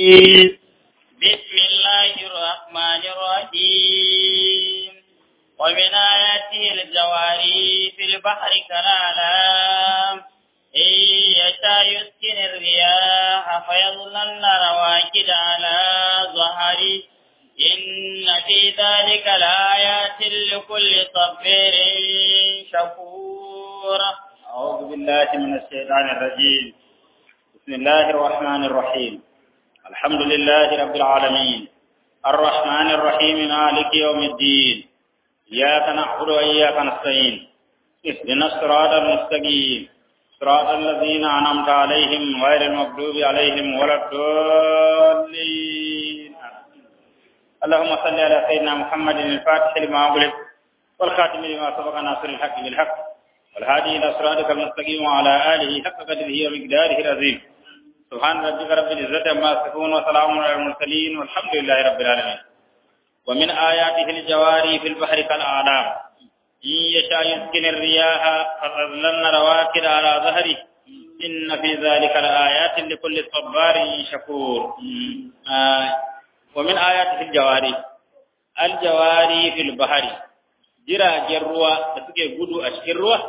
الرجيم بسم الله الرحمن الرحيم ومن آياته الجواري في البحر كالأعلام إن يشاء يسكن الرياح فيظللن رواكد على ظهره إن في ذلك لآيات لكل صبير شكور أعوذ بالله من الشيطان الرجيم بسم الله الرحمن الرحيم الحمد لله رب العالمين الرحمن الرحيم مالك يوم الدين إياك نعبد وإياك نستعين اهدنا الصراط المستقيم صراط الذين أنعمت عليهم غير المغضوب عليهم ولا الضالين اللهم صل على سيدنا محمد الفاتح لما أغلق والخاتم لما سبق ناصر الحق بالحق والهادي إلى صراطك المستقيم وعلى آله حق قدره ومقداره العظيم سبحان ربك رب العزة عما يصفون وسلام على المرسلين والحمد لله رب العالمين ومن آياته الجواري في البحر كالأعلام إن يشاء يسكن الرياح فتظللن رواكد على ظهره إن في ذلك لآيات لكل صبار شكور آه ومن آياته الجواري الجواري في البحر jiragen ruwa da suke gudu a cikin ruwa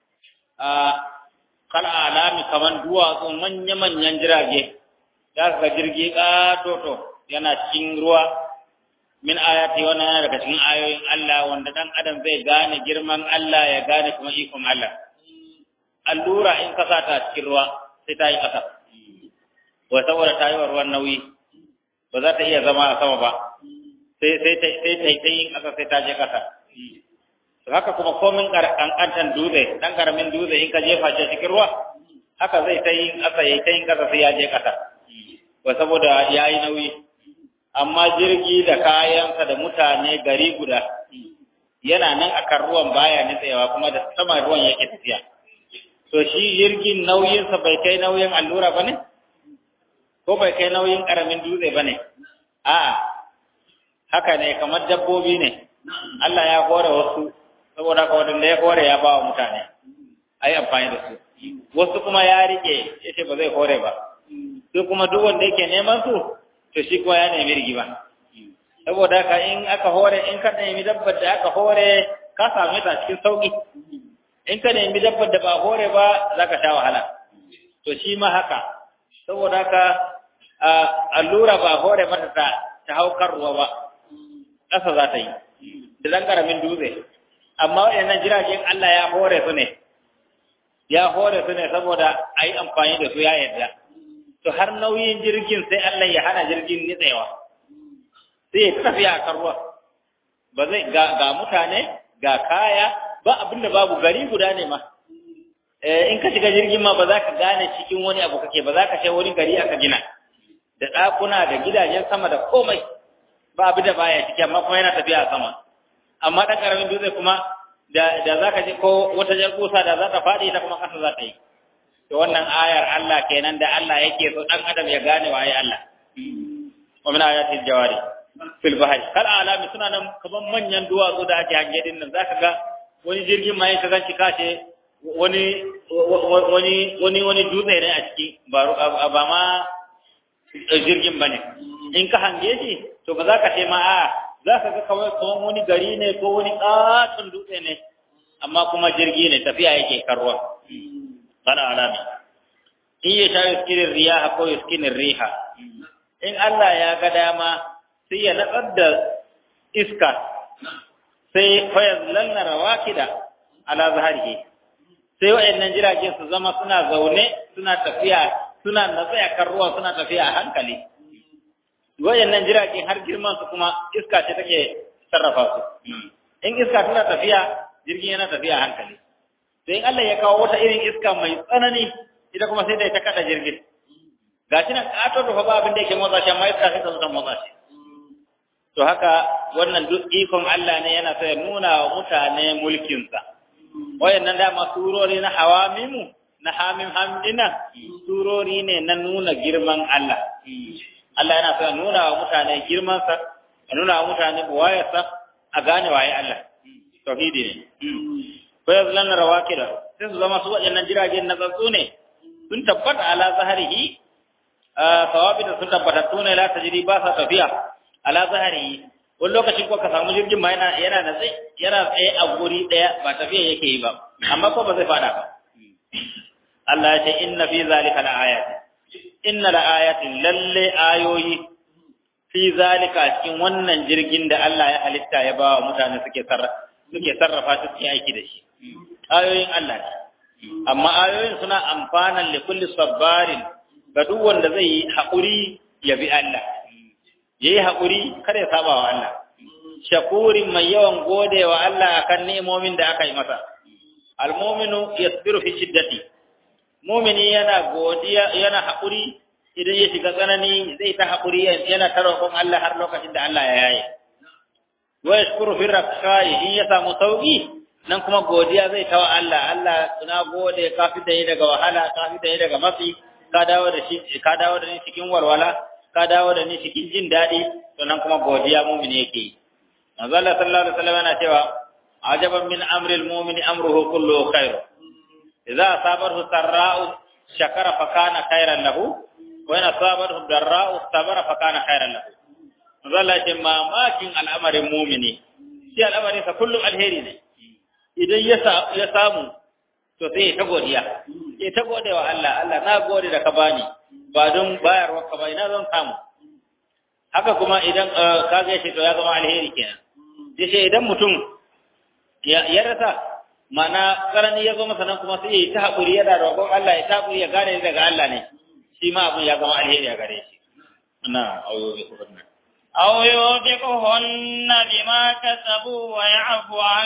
a kal alami kaman duwatsu manya-manyan jirage za ka ga jirgi ƙatoto yana cikin ruwa min ayati wannan yana daga cikin ayoyin Allah wanda dan adam zai gane girman Allah ya gane kuma ikon Allah allura in ka ta cikin ruwa sai ta yi ƙasa wa saboda ta yi wa ruwan nauyi ba za ta iya zama a sama ba sai sai ta sai ta yi ƙasa sai ta je ƙasa haka kuma komin kankantan dutse dan karamin dutse in ka jefa shi cikin ruwa haka zai ta yin ƙasa ya ta yin ƙasa sai ya je ƙasa ba saboda ya yi nauyi amma jirgi da kayansa da mutane gari guda yana nan akan ruwan baya nitsewa kuma da sama ruwan yake tafiya to shi jirgin nauyinsa bai kai nauyin allura ba ne ko bai kai nauyin karamin dutse ba ne a'a haka ne kamar dabbobi ne Allah ya hore wasu saboda ka wadanda ya hore ya ba wa mutane a yi amfani da su wasu kuma ya rike ya ce ba zai hore ba sai kuma duk wanda yake neman su to shi kuma ya nemi rigima saboda ka in aka hore in ka nemi dabbar da aka hore ka same ta cikin sauki in ka nemi dabbar da ba hore ba za ka sha wahala to shi ma haka saboda ka allura ba hore mata ta ta haukar ruwa ba ƙasa za ta yi da zan karamin dutse amma waɗannan jiragen Allah ya hore su ne ya hore su ne saboda a yi amfani da su ya yarda to har nauyin jirgin sai Allah ya hana jirgin nitsewa sai ya tafiya a kan ruwa ba zai ga, mutane ga kaya ba abin da babu gari guda ne ma in ka shiga jirgin ma ba za ka gane cikin wani abu kake ba za ka ce wani gari aka gina da ɗakuna da gidajen sama da komai ba abin da baya ciki amma kuma yana tafiya a sama amma ɗan ƙaramin dutse kuma da za ka ji ko wata jar kusa da za ta faɗi ita kuma ƙasa za ta yi to wannan ayar Allah kenan da Allah yake so ɗan adam ya gane waye Allah wa min ayati jawari fil bahri kal alami suna nan kaman manyan duwatsu da ake hange din nan zaka ga wani jirgin ma yake ganci kace wani wani wani wani dutse ne a ciki ba ba ma jirgin bane in ka hange shi to ba za ka ce ma a za ka ga kawai kuma wani gari ne ko wani ƙaton dutse ne amma kuma jirgi ne tafiya yake karwa kana alami in ya sha yuskinin riya ko yuskinin riha in Allah ya ga dama sai ya natsar da iska sai fayaz lanna rawakida ala zaharihi sai wayannan jirage su zama suna zaune suna tafiya suna natsaya kan ruwa suna tafiya a hankali wayannan jirage har girman su kuma iska ce take sarrafa su in iska tana tafiya jirgin yana tafiya a hankali sai in Allah ya kawo wata irin iska mai tsanani ita kuma sai da ta kada jirgin gashi nan kato da ba abin da yake motsa shi amma iska sai ta zo ta motsa shi to haka wannan duk ikon Allah ne yana so ya nuna wa mutane mulkinsa wayannan dama surori na hawamimu na hamim hamdina surori ne na nuna girman Allah Allah yana so ya nuna wa mutane girmansa ya nuna wa mutane buwayarsa a gane waye Allah tauhidi ne ko yanzu lan rawakida sai su zama su waɗannan jiragen na tsatsu ne sun tabbata ala zaharihi sawabi da sun tabbatattu ne la tajri ba sa tafiya ala zahari wani lokacin ko ka samu jirgin ma yana yana da tsaye yana tsaye a guri daya ba tafiya yake yi ba amma ko ba zai fada ba Allah ya ce inna fi zalika la ayatin inna la ayatin lalle ayoyi fi zalika cikin wannan jirgin da Allah ya halitta ya ba wa mutane suke sarrafa suke sarrafa su cikin aiki da shi ayoyin Allah ne amma ayoyin suna amfanan li kulli sabbarin ga duk wanda zai yi haƙuri ya bi Allah yayi haƙuri kada ya saba wa Allah shakurin mai yawan gode wa Allah akan ni'imomin da aka yi masa almu'minu yasbiru fi shiddati mu'mini yana godiya yana haƙuri idan ya shiga tsanani zai ta haƙuri yana ta roƙon Allah har lokacin da Allah ya yaye wa yashkuru fi rakhai in ya samu sauki nan kuma godiya zai tawa Allah Allah suna gode ka fi da ni daga wahala ka fi da ni daga matsi ka dawo da shi ka dawo da ni cikin walwala ka dawo da ni cikin jin daɗi to nan kuma godiya mu'mini yake yi manzo Allah sallallahu alaihi wasallam yana cewa ajaban min amri al-mu'mini amruhu kulluhu khair idza asabahu sarra'u shakara fa kana khairan lahu wa in asabahu darra'u sabara fa kana khairan lahu manzo Allah ya ce mamakin al'amarin mu'mini shi al'amarin sa kullum alheri ne idan ya samu to sai ta godiya ya ta gode wa Allah Allah na gode da ka bani ba don bayarwa ka ba ina zan samu haka kuma idan ka ga shi to ya zama alheri kenan sai idan mutum ya rasa mana karani ya zo masa nan kuma sai ya ta haƙuri yana roƙon Allah ya ta haƙuri ya gane daga Allah ne shi ma abin ya zama alheri a gare shi na auyo bi kuma أو يوبقهن بما كسبوا ويعفو عن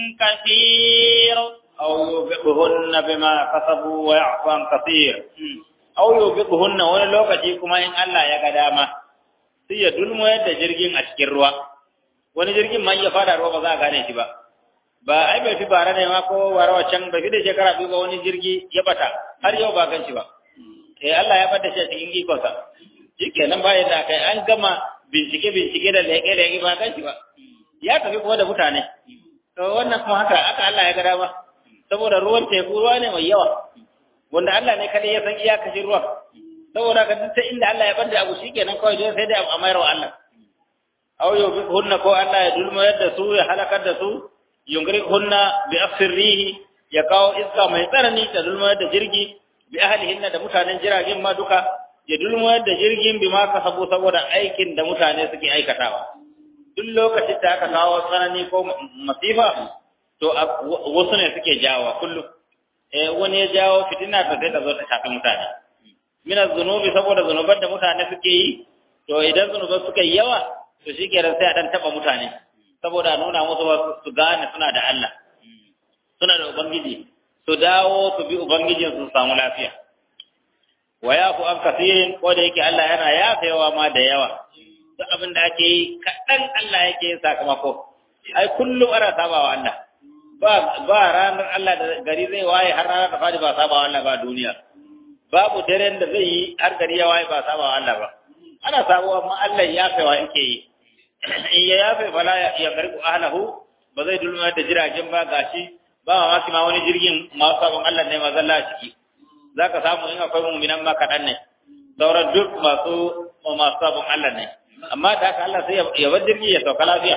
كثير أو يوبقهن بما كسبوا ويعفو عن كثير أو يوبقهن wani lokaci kuma in Allah ya ga dama sai ya dulmo yadda jirgin a cikin ruwa wani jirgin man ya fada ruwa ba za a gane shi ba ba ai bai fi bara ne ma ko bara wacan bai fi da shekara biyu ba wani jirgi ya bata har yau ba gan shi ba eh Allah ya bada shi a cikin ikonsa shikenan bayan da kai an gama bincike-bincike da leƙe-leƙe ba kan shi ba ya tafi kuma da mutane to wannan kuma haka aka Allah ya gada ba saboda ruwan teku ruwa ne mai yawa wanda Allah ne kadai ya san iyakacin ruwa saboda ka duk inda Allah ya banda abu shikenan kawai don sai da a mayar wa Allah aw yubi hunna ko Allah ya dulma yadda su ya halakar da su yungri hunna bi asrihi ya kawo iska mai tsanani da dulma yadda jirgi bi ahlihinna da mutanen jiragen ma duka ya dulmayar da jirgin bi ma kasabu saboda aikin da mutane suke aikatawa duk lokacin da aka kawo tsanani ko masifa to wasu ne suke jawo kullum eh wani ya jawo fitina ta sai ta zo ta shafi mutane mina zunubi saboda zunuban da mutane suke yi to idan zunuban suka yi yawa to shi kenan sai a dan taba mutane saboda nuna musu su gane suna da Allah suna da ubangiji su dawo su bi ubangijin su samu lafiya wa yafu an kasirin ko da yake Allah yana yafewa ma da yawa duk abin da ake yi kaɗan Allah yake yin sakamako ai kullum ana saba wa Allah ba ba ranar Allah da gari zai waye har ranar da fadi ba saba wa Allah ba duniya babu daren da zai yi har gari ya waye ba saba wa Allah ba ana sabuwa amma Allah yafewa yake yi in ya yafe fala ya garku ahlahu ba zai dulma da jiragen ba gashi ba mamaki ma wani jirgin masu sabon Allah ne ma zalla ciki za ka samu in akwai mummunan ma kaɗan ne sauran duk masu masu sabon Allah ne amma da haka Allah sai ya bar jirgi ya sauka lafiya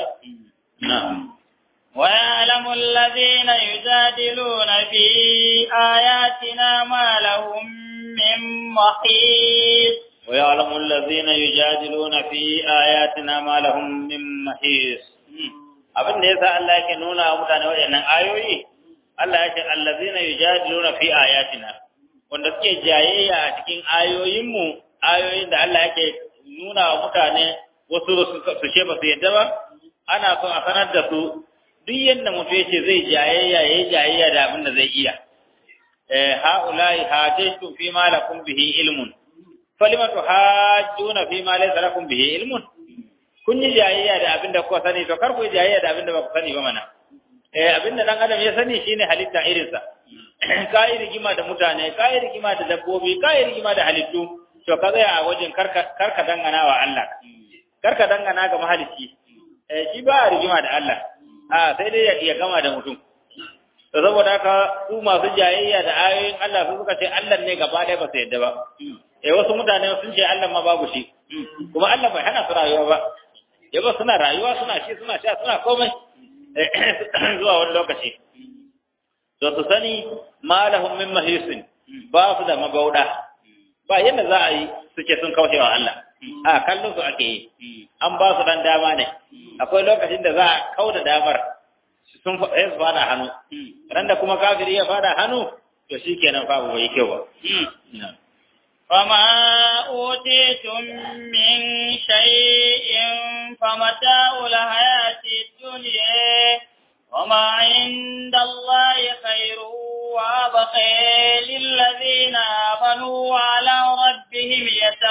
ويعلم الذين يجادلون في آياتنا ما لهم من محيص ويعلم الذين يجادلون في آياتنا ما لهم من محيص abin da yasa Allah yake nuna wa mutane waɗannan ayoyi Allah yake allazina yujadiluna fi ayatina wanda suke jayayya a cikin ayoyinmu ayoyin da Allah yake nuna wa mutane wasu su ce ba su yadda ba ana so a sanar da su duk yadda mutum yace zai jayayya yayi jayayya da abin da zai iya eh haulai hajjatu fi ma lakum bihi ilmun falima tuhajjuna fi ma laysa lakum bihi ilmun kun yi jayayya da abin da kuka sani to kar ku yi jayayya da abin da ba ku sani ba mana eh abin da dan adam ya sani shine halitta irinsa ka yi rigima da mutane ka yi rigima da dabbobi ka yi rigima da halittu to ka tsaya a wajen karka dangana wa Allah karka dangana ga mahalicci eh shi ba rigima da Allah a sai dai ya gama da mutum to saboda haka su masu jayayya da ayoyin Allah su suka ce Allah ne gaba ɗaya ba su yadda ba eh wasu mutane sun ce Allah ma babu shi kuma Allah bai hana su rayuwa ba yaba suna rayuwa suna shi suna sha suna komai zuwa wani lokaci to su sani malahum min mahisin ba su da magauda ba yadda za a yi suke sun kauce wa Allah a kallon su ake yi an ba su dan dama ne akwai lokacin da za a kauda damar sun sai su fada hannu ran da kuma kafiri ya fada hannu to shikenan fa bai kyau ba وما أوتيتم من شيء فمتاع الحياة الدنيا وما عند الله خير وأبقى للذين آمنوا وعلى ربهم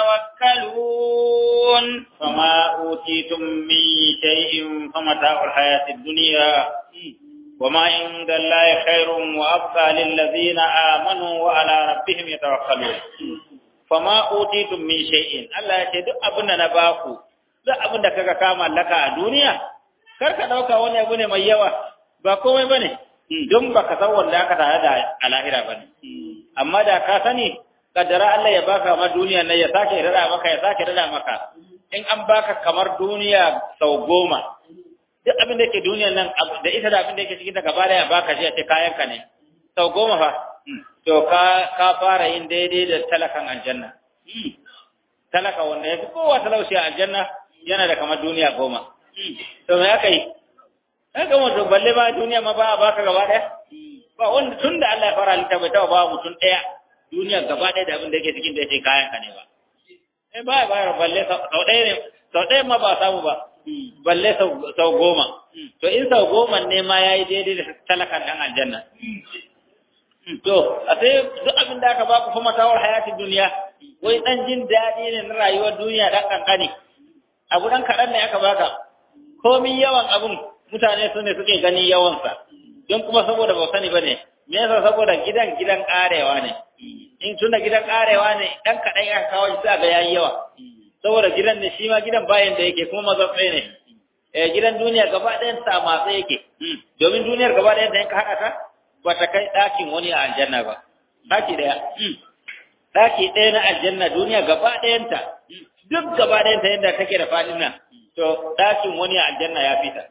يتوكلون فما أوتيتم من شيء فمتاع الحياة الدنيا وما عند الله خير وأبقى للذين آمنوا وعلى ربهم يتوكلون فما أوتيتم من شيء الله يشهد أبنا نباكو duk abin da kaga ka mallaka a duniya kar ka dauka wani abu ne mai yawa ba komai bane don baka san wanda aka tare da a lahira bane amma da ka sani kaddara Allah ya baka ma duniya ne ya sake rada maka ya sake rada maka in an baka kamar duniya sau goma duk abin da yake duniya nan da ita da abin da yake cikin ta gaba da ya baka shi a ce kayan ka ne sau goma fa to ka ka fara yin daidai da talakan aljanna talaka wanda ya fi kowa talauci a aljanna yana da kamar duniya goma to me aka yi aka mutum balle ba duniya ma ba a baka gaba daya ba wanda tun da Allah ya fara halitta bai taba ba mutum daya duniya gaba daya da abin da yake cikin da yake kayan ka ne ba eh ba ba balle sau daya ne sau daya ma ba samu ba balle sau goma to in sau goma ne ma yayi daidai da talakan dan aljanna to a sai duk abin da aka baku kuma tawar hayatin duniya wai dan jin daɗi ne na rayuwar duniya dan kankani abu dan kaɗan ne aka baka komin yawan abun mutane su ne suke gani yawansa don kuma saboda ba sani ba ne me yasa saboda gidan gidan karewa ne in tunda gidan karewa ne dan kaɗan ya kawo shi ga yayi yawa saboda gidan ne shi ma gidan bayan da yake kuma mazatsai ne eh gidan duniya gaba ɗayan sa matsa yake domin duniyar gaba ɗayan da yanka haɗa ta ba ta kai ɗakin wani a aljanna ba ɗaki ɗaya ɗaki ɗaya na aljanna duniya gaba ɗayanta duk gaba ɗayanta yadda take da faɗin nan to ɗakin wani a aljanna ya fita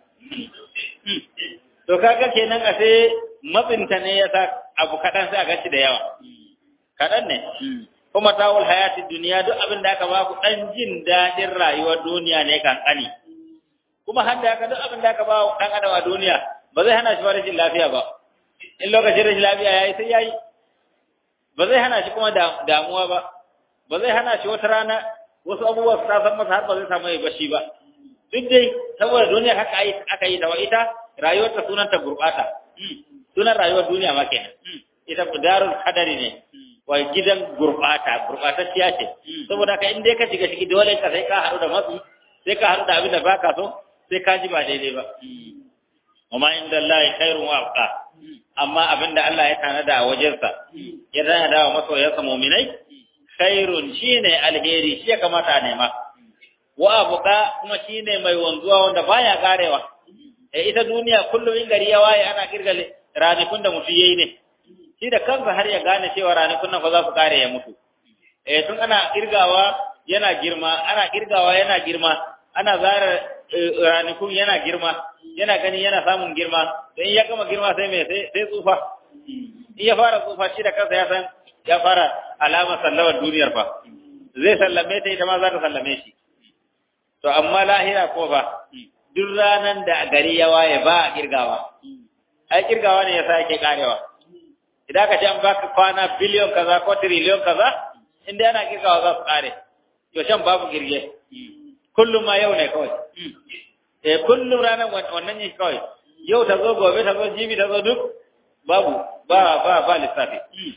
to kaga kenan a sai matsinta ne ya sa abu kaɗan sai a gaci da yawa kaɗan ne kuma tawul hayatin duniya duk abin da aka baku ɗan jin daɗin rayuwar duniya ne kankani kuma har da haka duk abin da aka ba ɗan adam a duniya ba zai hana shi ba rashin lafiya ba in lokacin rashin lafiya ya yi sai ya yi ba zai hana shi kuma damuwa ba ba zai hana shi wata rana wasu abubuwa su tasan masa har ba zai samu ya bashi ba duk dai saboda duniya haka aka yi ta wa ita rayuwarta sunanta gurɓata sunan rayuwar duniya ma kenan ita darul kadari ne wa gidan gurɓata gurɓatacciya ce saboda ka in dai ka shiga ciki dole ka sai ka haɗu da matsi sai ka haɗu da abin da baka so sai ka ji ba daidai ba وما عند الله خير وابقى amma abinda Allah ya tanada a wajensa ya tanada wa masoyansa mu'minai khairun shine alheri shi ya kamata a nema wa abqa kuma shine mai wanzuwa wanda baya karewa eh ita duniya kullum in gari ya waye ana kirgale ranakun da mutu yayi ne shi da kansa har ya gane cewa ranakun nan fa za su kare ya mutu eh tun ana kirgawa yana girma ana kirgawa yana girma ana zara ranakun yana girma yana gani yana samun girma don ya gama girma sai mai sai tsufa in ya fara tsufa shi da kansa ya san ya fara alamar sallamar duniyar fa zai sallame ta ita ma za ta sallame shi to amma lahira ko ba duk ranan da gari ya waye ba a kirgawa ai kirgawa ne yasa yake karewa idan ka ce an baka kwana biliyon kaza ko triliyon kaza inda yana kirgawa za su kare to shan babu girge kullum ma yau ne kawai eh kullum ranar wannan ne kawai yau ta zo gobe ta zo jibi ta zo duk babu ba ba ba lissafi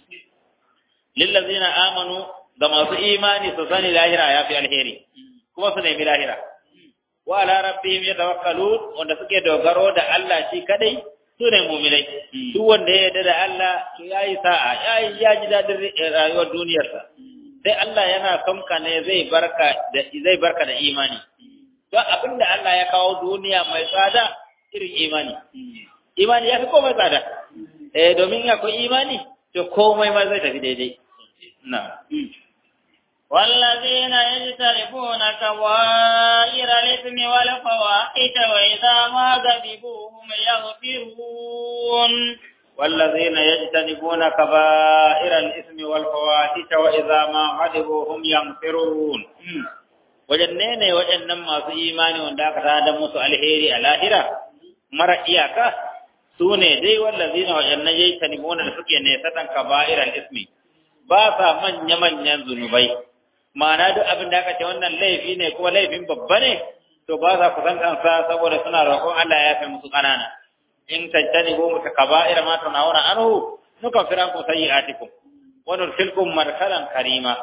lillazina amanu ga masu imani su sani lahira ya fi alheri kuma su nemi lahira wa ala rabbihim yatawakkalun wanda suke dogaro da Allah shi kadai su ne mu'minai duk wanda ya yarda da Allah to yayi sa'a yayi ya ji dadin rayuwar duniyarsa sai Allah yana son ka ne zai barka da zai barka da imani don abin da Allah ya kawo duniya mai tsada irin imani. Imani ya fi komai tsada. Eh domin akwai imani, to komai ma zai tafi daidai. Na. والذين يجتنبون كبائر الإثم والفواحش وإذا ما غضبوا هم يغفرون والذين يجتنبون كبائر الإثم والفواحش وإذا ما غضبوا هم يغفرون wajanne ne waɗannan masu imani wanda aka tada musu alheri a lahira mara iyaka su ne dai wallazina waɗannan yayi tanibuna da suke ne satan kaba'iral ismi ba sa manya manyan zunubai ma'ana duk abin da aka ce wannan laifi ne kuma laifin babba ne to ba za ku san kansa saboda suna roƙon Allah ya fi musu ƙanana in tajtanibu mutakaba'ira ma tunawuna anhu nukaffir ankum sayyi'atikum wa nudkhilkum marhalan karima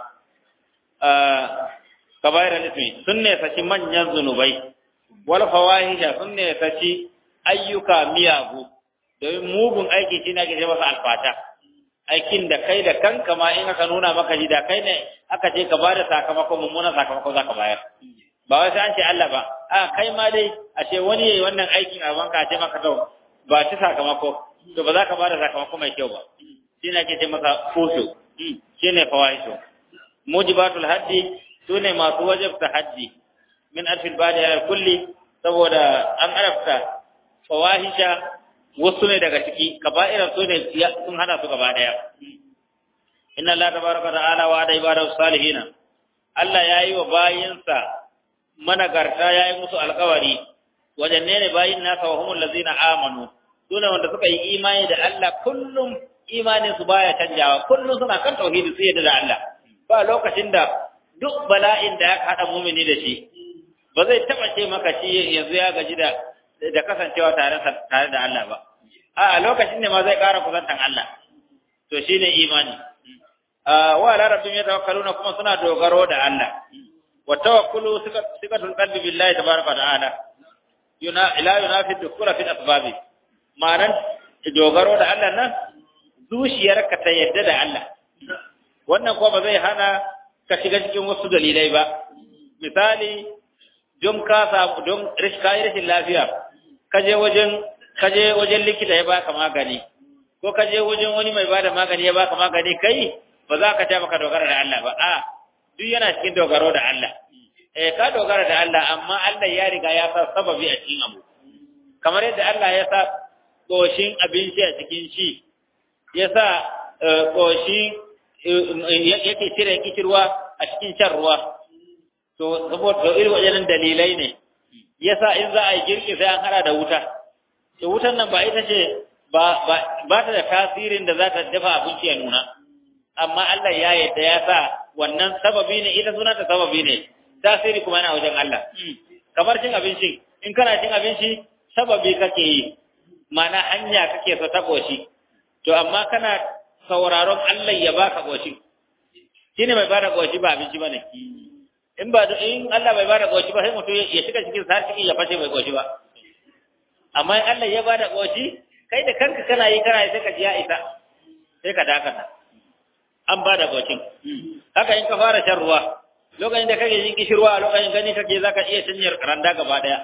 kaba'ir al-ismi sun ne saci manyan zunubai wal fawahisha sun ne saci ayyuka miyagu domin mugun aiki shi ne ake ce masa alfata aikin da kai da kanka ma in aka nuna maka ji da kai ne aka ce ka bada sakamako mummunan sakamako za ka bayar ba wai sai an ce Allah ba a kai ma dai a ce wani yayi wannan aikin a banka a ce maka to ba ci sakamako to ba za ka bada sakamako mai kyau ba shi ne ake ce masa fushu shi ne fawahishu mujibatul haddi su ne masu wajabta haddi min alfil badi ala kulli saboda an arafta fawahisha wasu ne daga ciki kaba'ira su ne sun hada su gaba daya inna allaha tabaraka ta'ala wa da ibadu salihina Allah yayi wa bayinsa managarta yayi musu alƙawari wajen ne bayin nasa wa humul ladzina amanu sune wanda suka yi imani da Allah kullum imanin su baya canjawa kullum suna kan tauhidi su yadda da Allah ba lokacin da duk bala'in da ya haɗa mumini da shi ba zai taɓa ce maka shi yanzu ya gaji da da kasancewa tare tare da Allah ba a lokacin ne ma zai ƙara kusantan Allah to shine imani wa ala rabbihim yatawakkaluna kuma suna dogaro da Allah wa tawakkulu sikatul qalbi billahi tabaraka wa ta'ala yuna ila yunafi dukura fi asbabi ma'anan dogaro da Allah nan zuciyarka ta yadda da Allah wannan kuma ba zai hana ka shiga cikin wasu dalilai ba misali don ka samu don kayi rashin lafiya ka je wajen ka je wajen likita ya baka magani ko ka je wajen wani mai bada magani ya baka magani kai ba za ka ta maka dogara da Allah ba a duk yana cikin dogaro da Allah eh ka dogara da Allah amma Allah ya riga ya sa sababi a cikin abu kamar yadda Allah ya sa koshin abinci a cikin shi ya sa koshi yake cire kishirwa a cikin shan ruwa to saboda irin wajen dalilai ne yasa in za a yi girki sai an hada da wuta to wutan nan ba ita ce ba ba ta da tasirin da za ta dafa abinci ya nuna amma Allah ya yadda ya sa wannan sababi ne ita suna ta sababi ne tasiri kuma yana wajen Allah kamar cin abinci in kana cin abinci sababi kake yi mana hanya kake so ta koshi to amma kana sauraron Allah ya baka koshi shine mai bada koshi ba abinci bane in ba in Allah bai bada koshi ba sai mutum ya shiga cikin sa cikin ya fashe bai koshi ba amma in Allah ya bada koshi kai da kanka kana yi kana yi sai ka ji ya isa sai ka dakata an bada koshin haka in ka fara shan ruwa lokacin da kake jin kishirwa lokacin gani kake zaka iya canyar randa gaba daya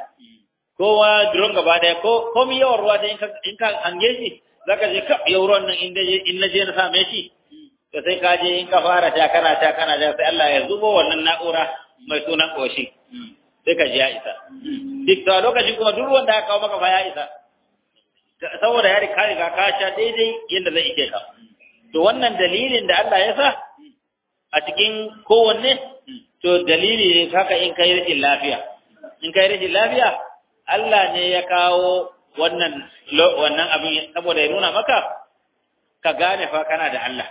kowa drum gaba daya ko komi yawan ruwa da in ka hange shi zaka je ka yau ruwan nan in in na je na same shi to sai ka je in ka fara ta kana ta kana ta sai Allah ya zubo wannan na'ura mai sunan koshi sai ka ji ya isa duk da lokacin kuma duk ruwan da aka kawo maka fa ya isa saboda ya riga riga ka sha daidai yadda zai ike ka to wannan dalilin da Allah ya sa a cikin kowanne to dalili ne haka in kai rashin lafiya in kai rashin lafiya Allah ne ya kawo wannan wannan abin saboda ya nuna maka ka gane fa kana da Allah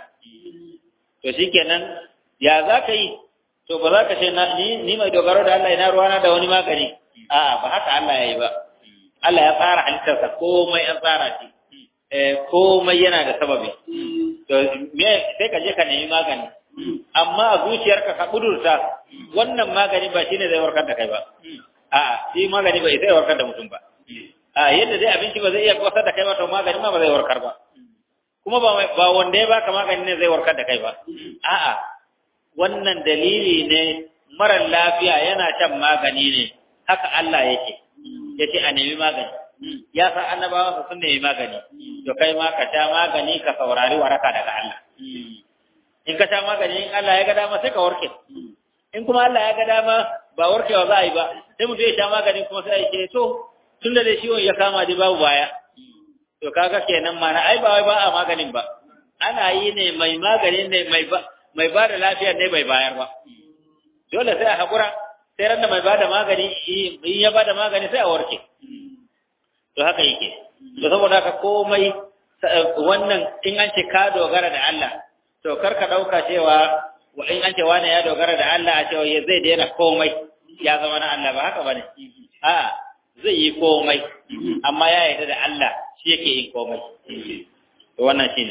to shikenan ya za ka yi to ba za ka ce ni ni mai dogaro da Allah ina ruwana da wani magani a'a ba haka Allah ya yi ba Allah ya tsara halittarsa komai an tsara shi eh komai yana da sababi to me sai ka je ka nemi magani amma a zuciyarka ka kudurta wannan magani ba shine zai warkar da kai ba a'a shi magani ba zai warkar da mutum ba a yadda dai abinci ba zai iya kwasar da kai ba to magani ma ba zai warkar ba kuma ba ba wanda ya baka magani ne zai warkar da kai ba a'a wannan dalili ne mara lafiya yana shan magani ne haka Allah yake yace a nemi magani ya san annabawa sun nemi magani to kai ma ka sha magani ka saurari waraka daga Allah in ka sha magani in Allah ya ga dama sai ka warke in kuma Allah ya ga dama ba warkewa za a yi ba sai mutum ya sha magani kuma sai ya ce to tun da dai ciwon ya kama dai babu baya to kaga kenan mana ai ba wai ba a maganin ba ana yi ne mai maganin ne mai ba mai ba da lafiyar ne bai bayar ba dole sai a hakura sai ran da mai ba da magani in ya ba da magani sai a warke to haka yake to saboda haka komai wannan in an ce ka dogara da Allah to kar ka dauka cewa wa in an ce wani ya dogara da Allah a cewa ya zai daina komai ya zama na Allah ba haka bane a zai yi komai amma ya yarda da Allah shi yake yin komai to wannan shine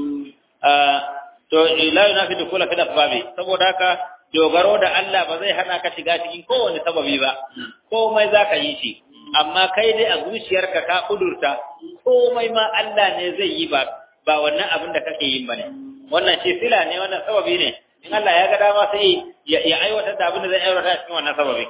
to la yunafi dukula fi asbabi saboda haka dogaro da Allah ba zai hana ka shiga cikin kowane sababi ba komai zaka yi shi amma kai dai a zuciyarka ka kudurta komai ma Allah ne zai yi ba ba wannan abin da kake yin bane wannan shi sila ne wannan sababi ne in Allah ya ga dama sai ya aiwatar da abin da zai aiwatar cikin wannan sababi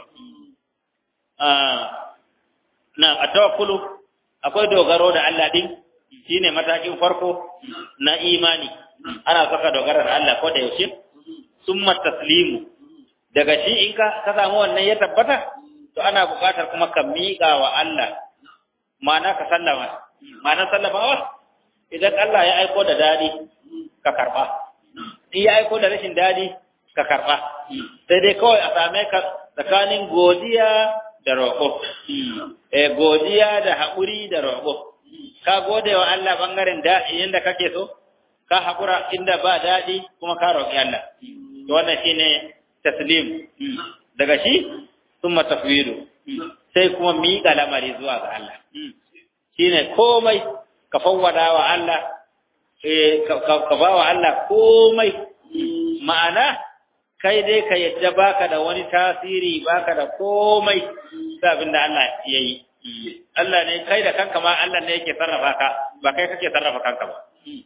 na atawakkulu akwai dogaro da Allah din shine matakin farko na imani ana saka dogara da Allah ko da yaushe summa taslimu daga shi in ka ka samu wannan ya tabbata to ana buƙatar kuma ka miƙa wa Allah ma'ana ka sallama ma'ana sallamawa idan Allah ya aiko da dadi ka karba in ya aiko da rashin dadi ka karba sai dai kawai a same ka tsakanin godiya da roƙo eh godiya da haƙuri da roƙo ka gode wa Allah bangaren da inda kake so ka haƙura inda ba daɗi kuma ka roƙi Allah to wannan shine taslim daga shi summa tafwidu sai kuma miƙa lamari zuwa ga Allah shine komai ka fawwada wa Allah eh ka ba wa Allah komai ma'ana kai dai ka yadda baka da wani tasiri baka da komai sai abin da Allah ya yi Allah ne kai da kanka ma Allah ne yake sarrafa ka ba kai kake sarrafa kanka ba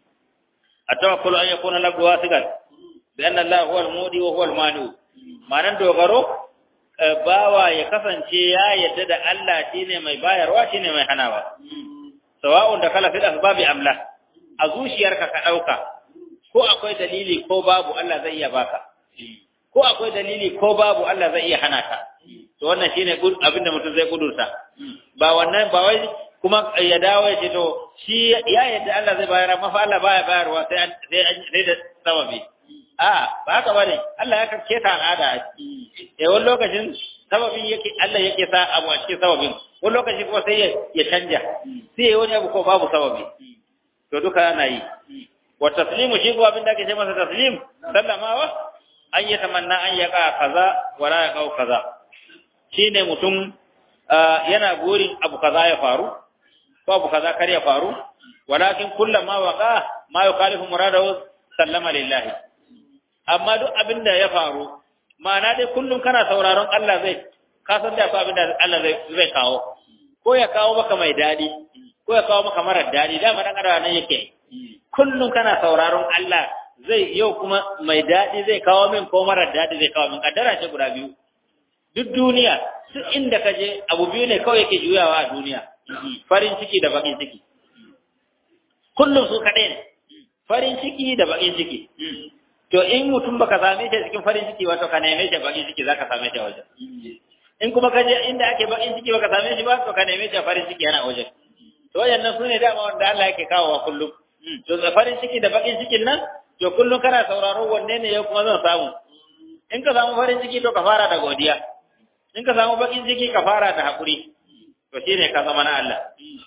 التوكل أن يكون لك واثقا بأن الله هو المودي وهو المانع ma'anar dogaro bawa ya kasance ya yadda da Allah shine mai bayarwa shine mai hanawa sawa'un da kala fil asbabi amla a zuciyarka ka dauka ko akwai dalili ko babu Allah zai iya baka ko akwai dalili ko babu Allah zai iya hana ka to wannan shine abinda mutum zai kudurta ba wannan ba wai kuma ya dawo ya ce to shi ya yadda Allah zai bayar amma fa Allah baya bayarwa sai sai sai da sababi a ba haka bane Allah ya kake ta al'ada eh wani lokacin sababin yake Allah yake sa abu a cikin sababin wani lokaci kuma sai ya canja sai ya wani abu ko babu sababi to duka ana yi wa taslimu shi ko abin da ake ce masa taslim sallamawa an yi tamanna an yaka kaza wala ya kau kaza shine mutum yana burin abu kaza ya faru ko abu kaza kar ya faru walakin kullama waqa ma yukhalifu muradahu sallama lillahi amma duk abin da ya faru ma'ana dai kullum kana sauraron Allah zai ka san da abin da Allah zai zai kawo ko ya kawo maka mai dadi ko ya kawo maka marar dadi da dan adam nan yake kullum kana sauraron Allah zai yau kuma mai dadi zai kawo min ko marar dadi zai kawo min kaddara ce guda biyu duk duniya duk inda ka je abu biyu ne kawai yake juyawa a duniya farin ciki da bakin ciki kullum su kaɗai ne farin ciki da bakin ciki to in mutum baka same shi cikin farin ciki wato ka neme shi bakin ciki zaka same shi a wajen in kuma ka je inda ake bakin ciki baka same shi ba to ka neme shi a farin ciki yana wajen to wayannan sune dama wanda Allah yake kawo wa kullum to farin ciki da bakin cikin nan to kullum kana sauraro wanne ne yau kuma zan samu in ka samu farin ciki to ka fara da godiya in ka samu bakin ciki ka fara da hakuri to shine ka zama na Allah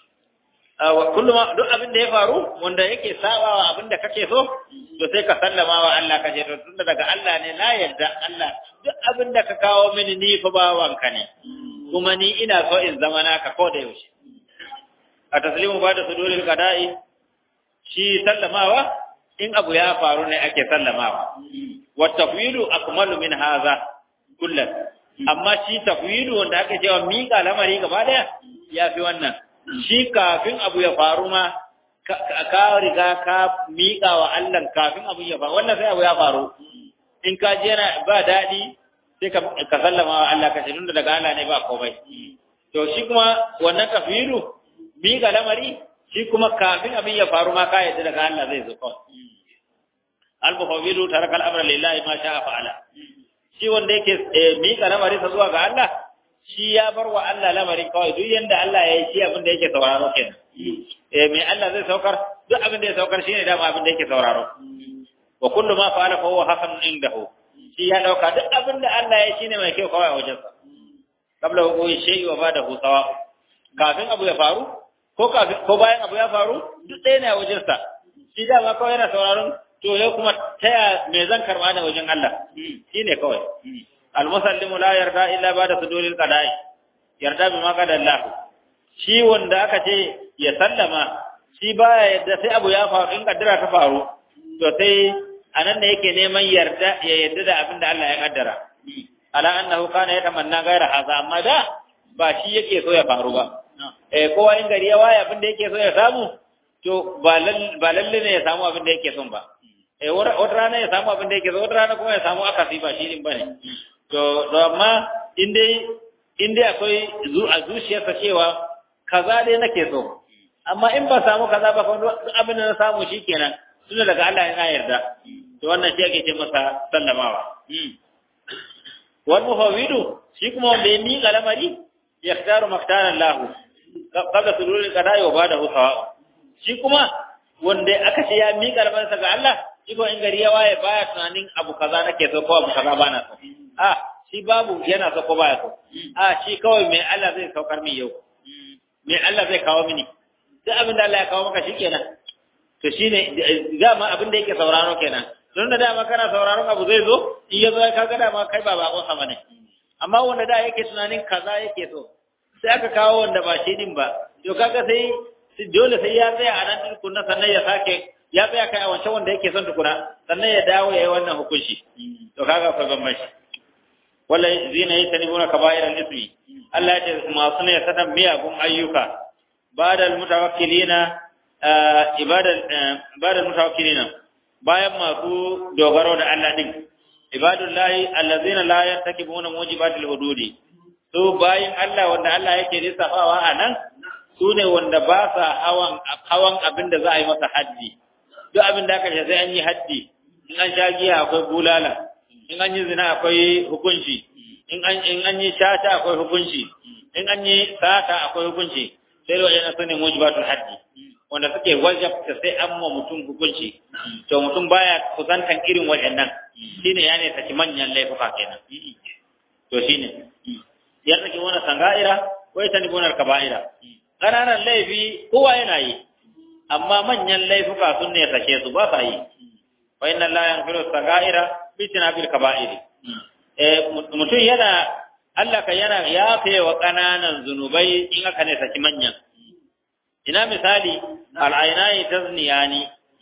kullum duk abin da ya faru wanda yake sabawa abin da kake so to sai ka sallama wa Allah ka ce to tunda daga Allah ne na yarda Allah duk abin da ka kawo mini ni fa bawanka ne kuma ni ina so in zama naka ko da yaushe a taslimu ba da suduril qada'i shi sallamawa in abu ya faru ne ake sallamawa wa tafwidu akmalu min hadha kullan amma shi tafwidu wanda ake cewa miƙa lamari gaba daya ya fi wannan shi kafin abu ya faru ma ka riga ka miƙa wa Allah kafin abu ya faru wannan sai abu ya faru in ka je yana ba daɗi sai ka sallama wa Allah ka shirin daga Allah ne ba komai to shi kuma wannan kafiru miƙa lamari shi kuma kafin abin ya faru ma ka yadda daga Allah zai zo kawai al-mufawwidu taraka al-amra lillahi ma sha'a fa'ala shi wanda yake mika lamarin sa zuwa ga Allah shi ya bar wa Allah lamarin kawai duk yanda Allah ya yi shi abin da yake sauraro kenan eh me Allah zai saukar duk abin da ya saukar shine dama abin da yake sauraro wa kullu ma fa'ala fa huwa hasan indahu shi ya dauka duk abin da Allah ya shine mai kyau kawai a wajensa qabla wuqi shay'i wa ba'dahu sawa kafin abu ya faru ko kafin ko bayan abu ya faru duk ɗaya ne a wajensa shi dama kawai yana sauraron to yau kuma taya me zan karba da wajen Allah shine kawai almusallimu la yarda illa ba'da suduril qada'i yarda bima qada Allah shi wanda aka ce ya sallama shi baya yadda sai abu ya faru in kaddara ta faru to sai anan da yake neman yarda ya yarda da abin da Allah ya kaddara ala annahu kana yatamanna gaira haza amma da ba shi yake so ya faru ba eh kowa in gari ya waye abin da yake so ya samu to ba lalle ne ya samu abin da yake son ba eh wata rana ya samu abin da yake so wata rana kuma ya samu akasi ba shi din bane to to amma in dai in dai akwai a zuciyarsa cewa kaza dai nake so amma in ba samu kaza ba kuma abin da na samu shikenan tunda daga Allah yana yarda to wannan shi ake ce masa sallamawa wal mufawidu shi kuma wanda ya miƙa lamari yaktaru maktana Allah qabla sulul qada'i wa ba'dahu sawa shi kuma wanda aka ce ya miƙa lamarinsa ga Allah shi ko in gari ya waye baya tunanin abu kaza nake so ko abu kaza bana so a shi babu yana so ko baya so a shi kawai mai Allah zai saukar min yau mai Allah zai kawo mini duk abin da Allah ya kawo maka shikenan to shine dama abin da yake sauraro kenan don da dama kana sauraron abu zai zo in ya zo ka ga dama kai ba bakon sa bane amma wanda da yake tunanin kaza yake so sai aka kawo wanda ba shi din ba to kaga sai dole sai ya tsaya a nan tukunna sannan ya sake ya tsaya kai a wancan wanda yake son tukuna sannan ya dawo ya yi wannan hukunci to kaga akwai bambanci wala zina yi tanibuna kaba'iran ismi Allah ya ce masu ne sadan miyagun ayyuka badal mutawakkilina ibadal badal mutawakkilina bayan masu dogaro da Allah din ibadullahi allazina la yartakibuna mujibatil hududi su bayin Allah wanda Allah yake lissafawa a nan su ne wanda ba sa hawan hawan abin da za a yi masa haddi duk abin da aka ce sai an yi haddi in an sha giya akwai bulala in an yi zina akwai hukunci in an in an yi shata akwai hukunci in an yi sata akwai hukunci sai da wajen su ne mujibatul haddi wanda suke wajabta sai an ma mutum hukunci to mutum baya kusantan irin waɗannan shine ya ne saki manyan laifuka kenan to shine ya saki wani sanga'ira ko ya tani gonar kaba'ira ƙananan laifi kowa yana yi amma manyan laifuka sun ne sake su ba sa yi wa inna la yaghfiru sagaira bi tinabil kaba'iri eh mutum yana Allah ka yana yafe wa ƙananan zunubai in aka ne saki manyan ina misali al'ainai tazniyani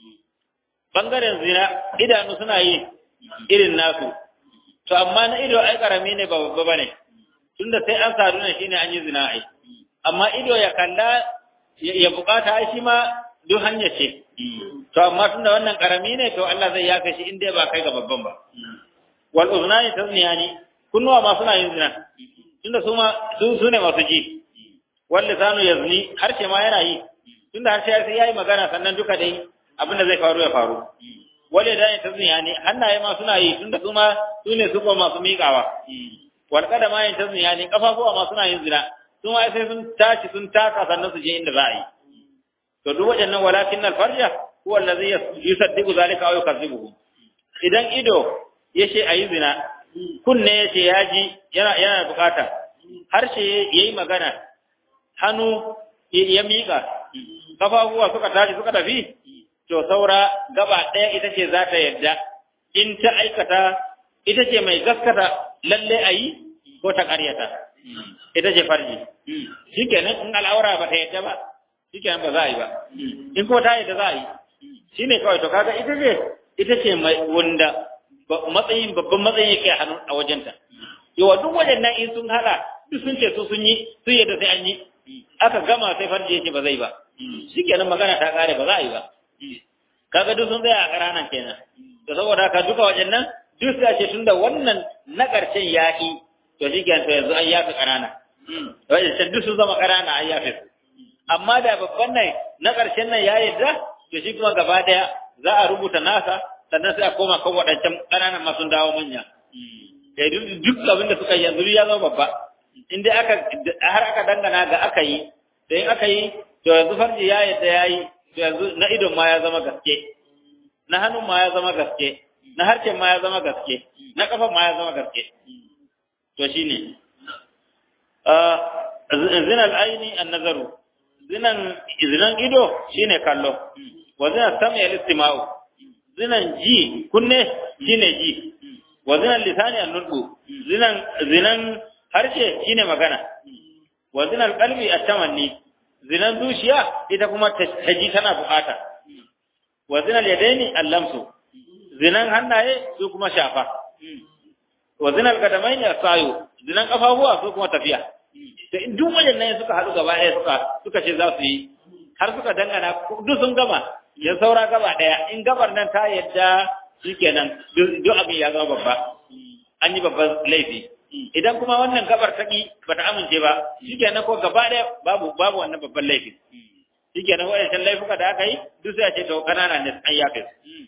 bangaren zina idanu suna yi irin nasu to amma na ido ai karami ne ba babba bane tunda sai an sadu ne shine an yi zina ai amma ido ya kalla ya bukata ai shi ma duk hanya ce to amma tunda wannan karami ne to Allah zai yaka shi inda ba kai ga babban ba wal uznani tazniyani kunnuwa ma suna yin zina tunda su ma su su ne masu ji wal lisanu yazni harshe ma yana yi tunda harshe sai yayi magana sannan duka dai abin da zai faru ya faru wale da ne tazniyani hannaye ma suna yi tunda su ma su ne su ko masu miƙawa wal kadama yin tazniyani kafafuwa ma suna yin zina su ma sai sun tashi sun taka sannan su je inda za a yi to duk waɗannan walakin alfarja huwa allazi yusaddiqu zalika aw yukazzibuhu idan ido yace ayi zina kunne yace yaji yana yana bukata harshe yayi magana hannu ya miƙa kafafuwa suka tashi suka tafi to saura gaba ɗaya ita ce za ta yadda in ta aikata ita ce mai gaskata lalle ayi ko ta ƙaryata ita ce farji shikenan in al'aura ba ta yadda ba shikenan ba za a yi ba in ko ta yadda za a yi shine kawai to kaga ita ce ita ce mai wanda matsayin babban matsayin yake a hannun a wajenta yawa duk waɗannan in sun hala duk sun ce su sun yi sun yadda sai an yi aka gama sai farji yake ba zai ba shikenan magana ta kare ba za a yi ba kaga duk sun tsaya a ƙaranan kenan da saboda haka duka waɗannan duk sai ce tunda wannan na ƙarshen yaƙi to shi kenan to yanzu an yafi ƙanana wajen duk sun zama ƙanana an yafi su amma da babban nan na ƙarshen nan ya yarda to shi kuma gaba ɗaya za a rubuta nasa sannan sai a koma kan waɗancan ƙananan ma sun dawo manya eh duk abin da suka yi yanzu ya zama babba in dai aka har aka dangana ga aka yi da in aka yi to yanzu farji ya yadda ya yi to yanzu na idon ma ya zama gaske na hannun ma ya zama gaske na harshen ma ya zama gaske na kafan ma ya zama gaske to shine zinan aini an nazaru zinan zinan ido shine kallo wa zinan sami al-istima'u zinan ji kunne shine ji wa zinan lisani an nutqu zinan zinan harshe shine magana wa zinan qalbi at-tamanni zinan zuciya ita kuma ta ji tana bukata wa zinan yadaini al-lamsu zinan hannaye su kuma shafa wa zinan kadamaini as-sayu zinan kafafuwa su kuma tafiya to in duk waɗannan suka haɗu gaba ɗaya suka suka ce za su yi har suka dangana duk sun gama ya saura gaba ɗaya in gabar nan ta yadda shikenan duk abin ya zama babba an yi babban laifi idan kuma wannan gabar ta ki bata amince ba shikenan ko gaba ɗaya babu babu wannan babban laifi shikenan waɗancan laifuka da aka yi duk sai a ce to kanana ne an yafe su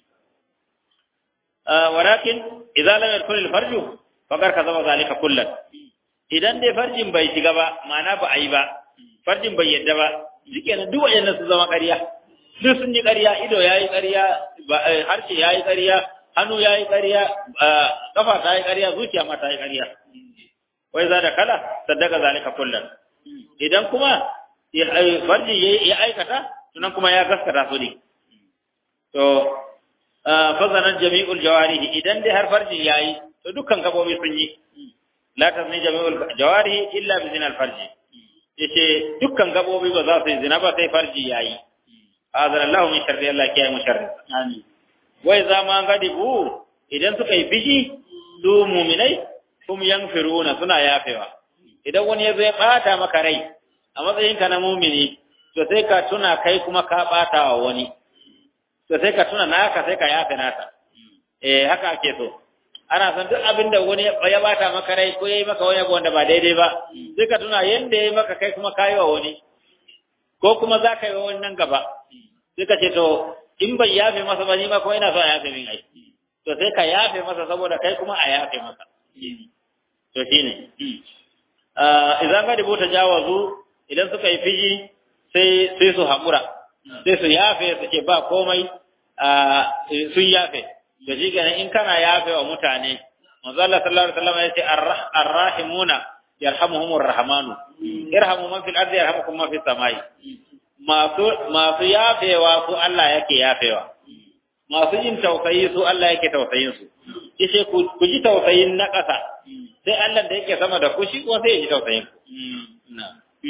walakin idza lam yakun al-farju faqad kazaba zalika kullan idan dai farjin bai shiga ba ma'ana ba a yi ba farjin bai yadda ba shikenan duk wayannan su zama ƙarya duk sun yi ƙarya ido yayi ƙarya harshe yayi ƙarya hannu yayi ƙarya kafa ta yi ƙarya zuciya ma ta yi ƙarya wai za da kala saddaka zalika kullum idan kuma farji ya aikata sunan kuma ya gaskata su ne to fazanan jami'ul jawarihi idan dai har farjin yayi to dukkan gabobi sun yi la tazni jami'ul jawarihi illa bi zinal farji yace dukkan gabobi ba za su yi zina ba sai farji yayi azan Allah min sharri Allah kiyaye mu sharri amin wai zama gadibu idan suka yi fishi su mu'minai kum yanfiruna suna yafewa idan wani ya zo ya bata maka rai a matsayin ka na mu'mini to sai ka tuna kai kuma ka bata wa wani to sai ka tuna naka sai ka yafe naka eh haka ake so ana san duk abin da wani ya bata maka rai ko yayi maka wani abu wanda ba daidai ba sai ka tuna yanda yayi maka kai kuma kayi wa wani ko kuma za ka yi wa wani nan gaba sai ka ce to in bai yafe masa ba ni ma kuma ina so a yafe min ai to sai ka yafe masa saboda kai kuma a yafe masa to shine idan ga dubo ta jawazu idan suka yi fiji sai sai su haƙura sai su yafe su ce ba komai sun yafe da shi ganin in kana yafe wa mutane manzo Allah sallallahu alaihi wasallam ya ce arrahimuna yarhamuhumur rahmanu irhamu man fil ardi yarhamukum man fis samai masu masu yafewa su Allah yake yafewa masu yin tausayi su Allah yake tausayin su yace ku ji tausayin na ƙasa sai Allah da yake sama da ku shi kuma sai ya ji tausayin ku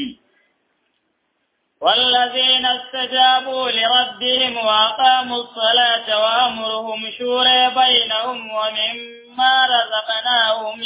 والذين استجابوا لربهم وأقاموا الصلاة وأمرهم شورى بينهم ومما رزقناهم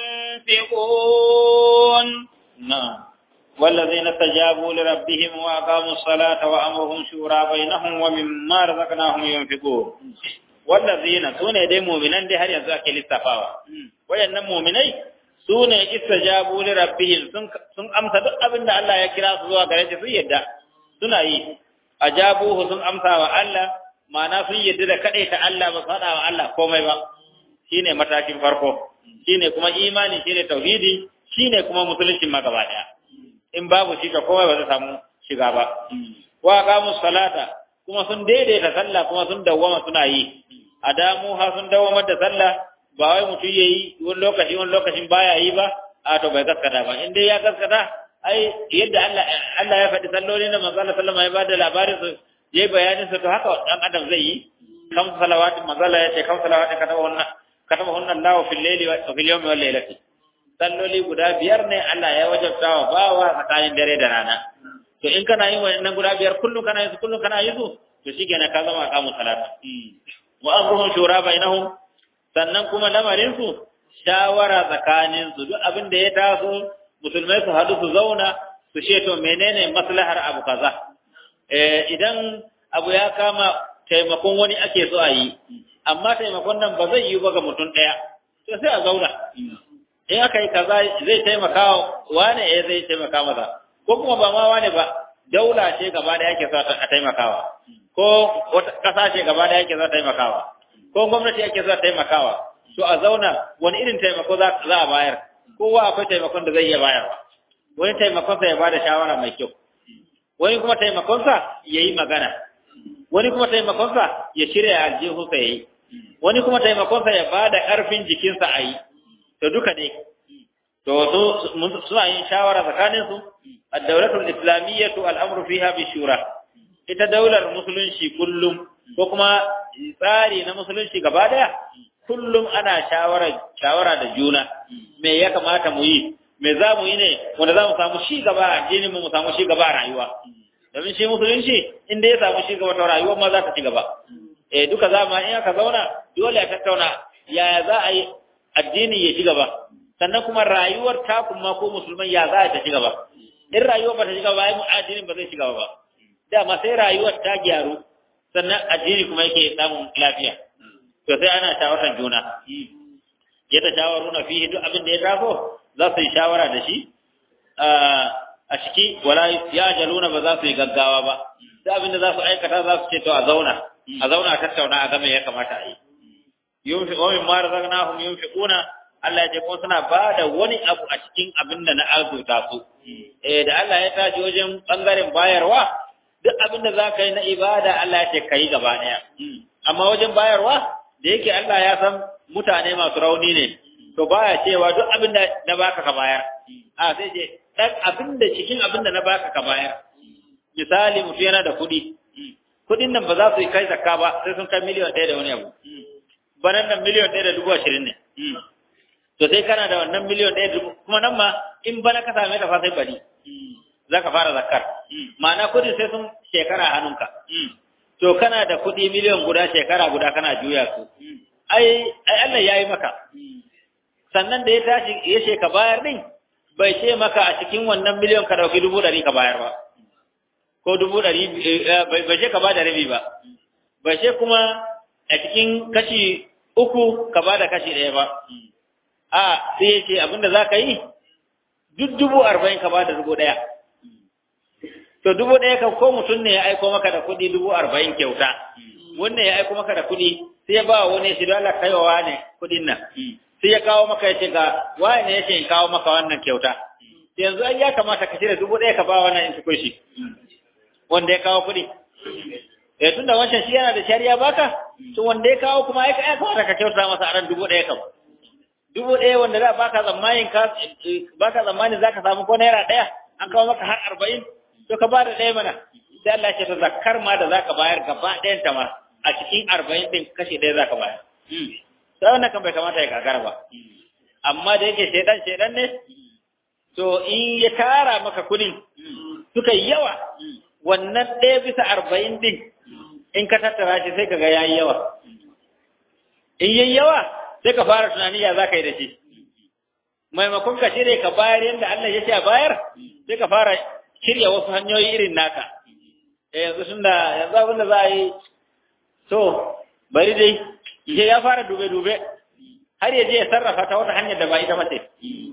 ينفقون نعم والذين استجابوا لربهم وأقاموا الصلاة وأمرهم شورى بينهم ومما رزقناهم ينفقون والذين سنة دي مؤمنان دي هل ينزاك للتفاوى وين مؤمنين su ne istajabu li rabbihim sun sun amsa duk abin da Allah ya kira su zuwa gare shi sun yadda suna yi ajabuhu sun amsa wa Allah ma'ana sun yadda da kadai ta Allah ba faɗa wa Allah komai ba shine matakin farko shine kuma imani shine tauhidi shine kuma musulunci ma gaba daya in babu shi ka komai ba zai samu shiga ba wa qamus salata kuma sun daidaita sallah kuma sun dawwama suna yi adamu ha sun dawwamar da sallah ba wai mutum ya yi wani lokaci wani lokacin baya yi ba a to bai gaskata ba in dai ya gaskata ai yadda Allah Allah ya faɗi salloli na manzo Allah sallama ya bada labarin su yayi bayanin su to haka dan adam zai yi kam salawatin manzo Allah ya ce kam salawatin kataba hunna kataba hunna Allah fil layli wa fil yawmi wal laylati salloli guda biyar ne Allah ya wajabta wa bawa tsakanin dare da rana to in kana yin wannan guda biyar kullum kana yin su kullum kana yin su to shikenan ka zama kamun salata wa amruhum shura bainahum sannan kuma lamarinsu shawara tsakaninsu duk abin da ya taso musulmai su haɗu su zauna su ce to menene maslahar abu kaza idan abu ya kama taimakon wani ake so a yi amma taimakon nan ba zai yi ba ga mutum ɗaya to sai a zauna in aka yi kaza zai taimaka wane eh zai taimaka masa ko kuma ba ma wane ba daula ce gaba da yake so a taimakawa ko wata ƙasa ce gaba da yake so a taimakawa ko gwamnati ake za taimakawa to a zauna wani irin taimako za a bayar kowa akwai taimakon da zai iya bayarwa wani taimakonsa ya bada shawara mai kyau wani kuma taimakonsa ya yi magana wani kuma taimakonsa ya shirya aljihunsa ya yi wani kuma taimakonsa ya bada ƙarfin jikinsa a yi to duka dai to su suna yin shawara tsakaninsu ad-dawlatul islamiyyatu al-amru fiha bi shura ita daular musulunci kullum ko kuma tsari na musulunci gaba daya kullum ana shawara shawara da juna me ya kamata mu yi me za mu yi ne wanda za mu samu shi gaba a addinin mu mu samu shi gaba a rayuwa domin shi musulunci inda ya samu shi gaba ta rayuwar ma za ta ci gaba eh duka zama in aka zauna dole a tattauna yaya za a yi addini ya ci gaba sannan kuma rayuwar ta kuma ko musulman ya za ta ci gaba in rayuwar ba ta ci gaba ai addinin ba zai ci gaba ba dama sai rayuwar ta gyaru sannan addini kuma yake samun lafiya to sai ana shawarar juna ya ta shawaru na fiye duk abin da ya taso za su yi shawara da shi a ciki wala ya jaluna ba za su yi gaggawa ba duk abin da za su aikata za su ce to a zauna a zauna a tattauna a game ya kamata a yi yunfi wa min ma razaqnahum yunfiquna Allah ya ce ko suna ba da wani abu a cikin abin da na arzuta su eh da Allah ya taji wajen bangaren bayarwa duk abin da za ka yi na ibada Allah ya ce ka yi gaba ɗaya. Amma wajen bayarwa da yake Allah ya san mutane masu rauni ne, to baya cewa duk abin da na baka ka bayar. A sai ce, ɗan abin da cikin abin da na baka ka bayar. Misali mutum yana da kuɗi. Kuɗin nan ba za su yi kai zakka ba sai sun kai miliyan ɗaya da wani abu. Banan nan miliyan ɗaya da dubu ashirin ne. To sai kana da wannan miliyan ɗaya da dubu kuma nan ma in bana ka same ta fa sai bari. za ka fara zakar. Ma'ana kudi sai sun shekara a hannunka. To kana da kudi miliyan guda shekara guda kana juya su. Ai, ai Allah ya yi maka. Sannan da ya tashi ya ce ka bayar din, bai ce maka a cikin wannan miliyan ka dauki dubu ɗari ka bayar ba. Ko dubu ɗari, bai ce ka ba da rabi ba. Bai ce kuma a cikin kashi uku ka ba da kashi ɗaya ba. A, sai ya ce abinda za ka yi, duk dubu arba'in ka ba da dubu ɗaya. to dubu ɗaya kan ko mutum ne ya aiko maka da kuɗi dubu arba'in kyauta wannan ya aiko maka da kuɗi sai ya ba wa wani shi dole kai wa wane kuɗin nan sai ya kawo maka ya ce ga wane ne ya ce in kawo maka wannan kyauta yanzu ai ya kamata ka cire dubu ɗaya ka ba wannan in tukun shi wanda ya kawo kuɗi eh tunda wancan shi yana da shari'a baka to wanda ya kawo kuma ai ya kamata ka kyauta masa a ran dubu ɗaya kam dubu ɗaya wanda za baka tsammanin ka baka tsammanin zaka samu ko naira ɗaya an kawo maka har arba'in to ka bada ɗaya mana sai Allah ce to zakkar ma da zaka bayar gaba ɗayan ta ma a cikin arba'in ɗin kashe ɗaya zaka bayar sai wannan kan bai kamata ya gagara ba amma da yake shaidan shaidan ne to in ya tara maka kudin suka yi yawa wannan ɗaya bisa arba'in ɗin in ka tattara shi sai ka ga yayi yawa in yayi yawa sai ka fara tunani ya za ka yi da shi maimakon ka shirya ka bayar yadda Allah ya ce a bayar sai ka fara shirya wasu hanyoyi irin naka eh yanzu sun da yanzu abin da za a yi to bari dai je ya fara dube-dube har ya je ya sarrafa ta wata hanyar da ba ita mace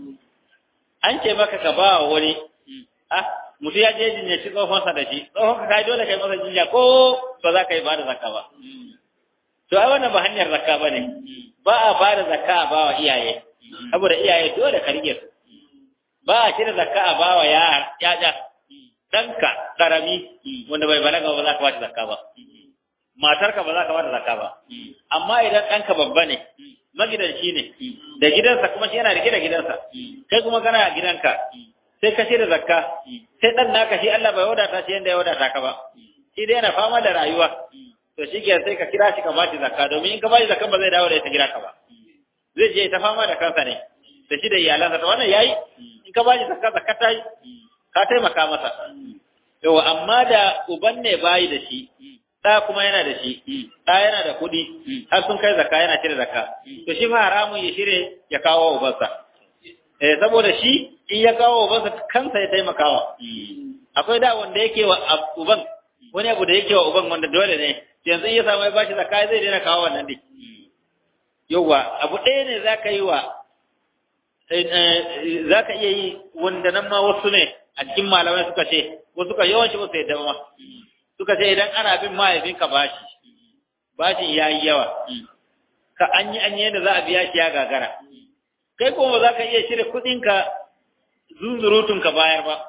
an ce maka ka ba wa wani ah mutu ya je jinya shi tsohonsa da shi tsohon ka kai dole kai masa jinya ko ba za ka yi ba da zakka ba to ai wannan ba hanyar zakka ba ne ba a ba da zakka a ba wa iyaye saboda iyaye dole ka rike su ba a cire zakka a ba wa yaya ɗanka ƙarami wanda bai balaga ba za ka ba shi zakka ba matarka ba za ka ba da zakka ba amma idan ɗanka babba ne magidanci ne da gidansa kuma shi yana rike da gidansa kai kuma kana a gidanka sai ka da zakka sai ɗan naka shi Allah bai wadata shi yadda ya wadata ka ba shi dai yana fama da rayuwa to shi ke sai ka kira shi ka ba shi zakka domin in ka ba shi zakka ba zai dawo da ita gida ka ba zai je ta fama da kansa ne da shi da iyalansa to wannan yayi in ka ba shi zakka zakka ta yi ka taimaka masa yawa amma da uban ne bayi da shi ɗa kuma yana da shi ɗa yana da kuɗi har sun kai zakka yana cire zakka to shi ma haramun ya shirye ya kawo ubansa eh saboda shi in ya kawo ubansa kansa ya taimakawa akwai da wanda yake wa uban wani abu da yake wa uban wanda dole ne yanzu in ya samu ya bashi zakka zai daina kawo wannan dai yawa abu ɗaya ne za ka yi wa za ka iya yi wanda nan ma wasu ne a cikin malamai suka ce wasu ka yawanci wasu yadda ma suka ce idan ana bin mahaifinka bashi bashin ya yi yawa ka an yi an yi yadda za a biya shi ya gagara kai kuma ba za ka iya shirya kuɗinka zunzurutun ka bayar ba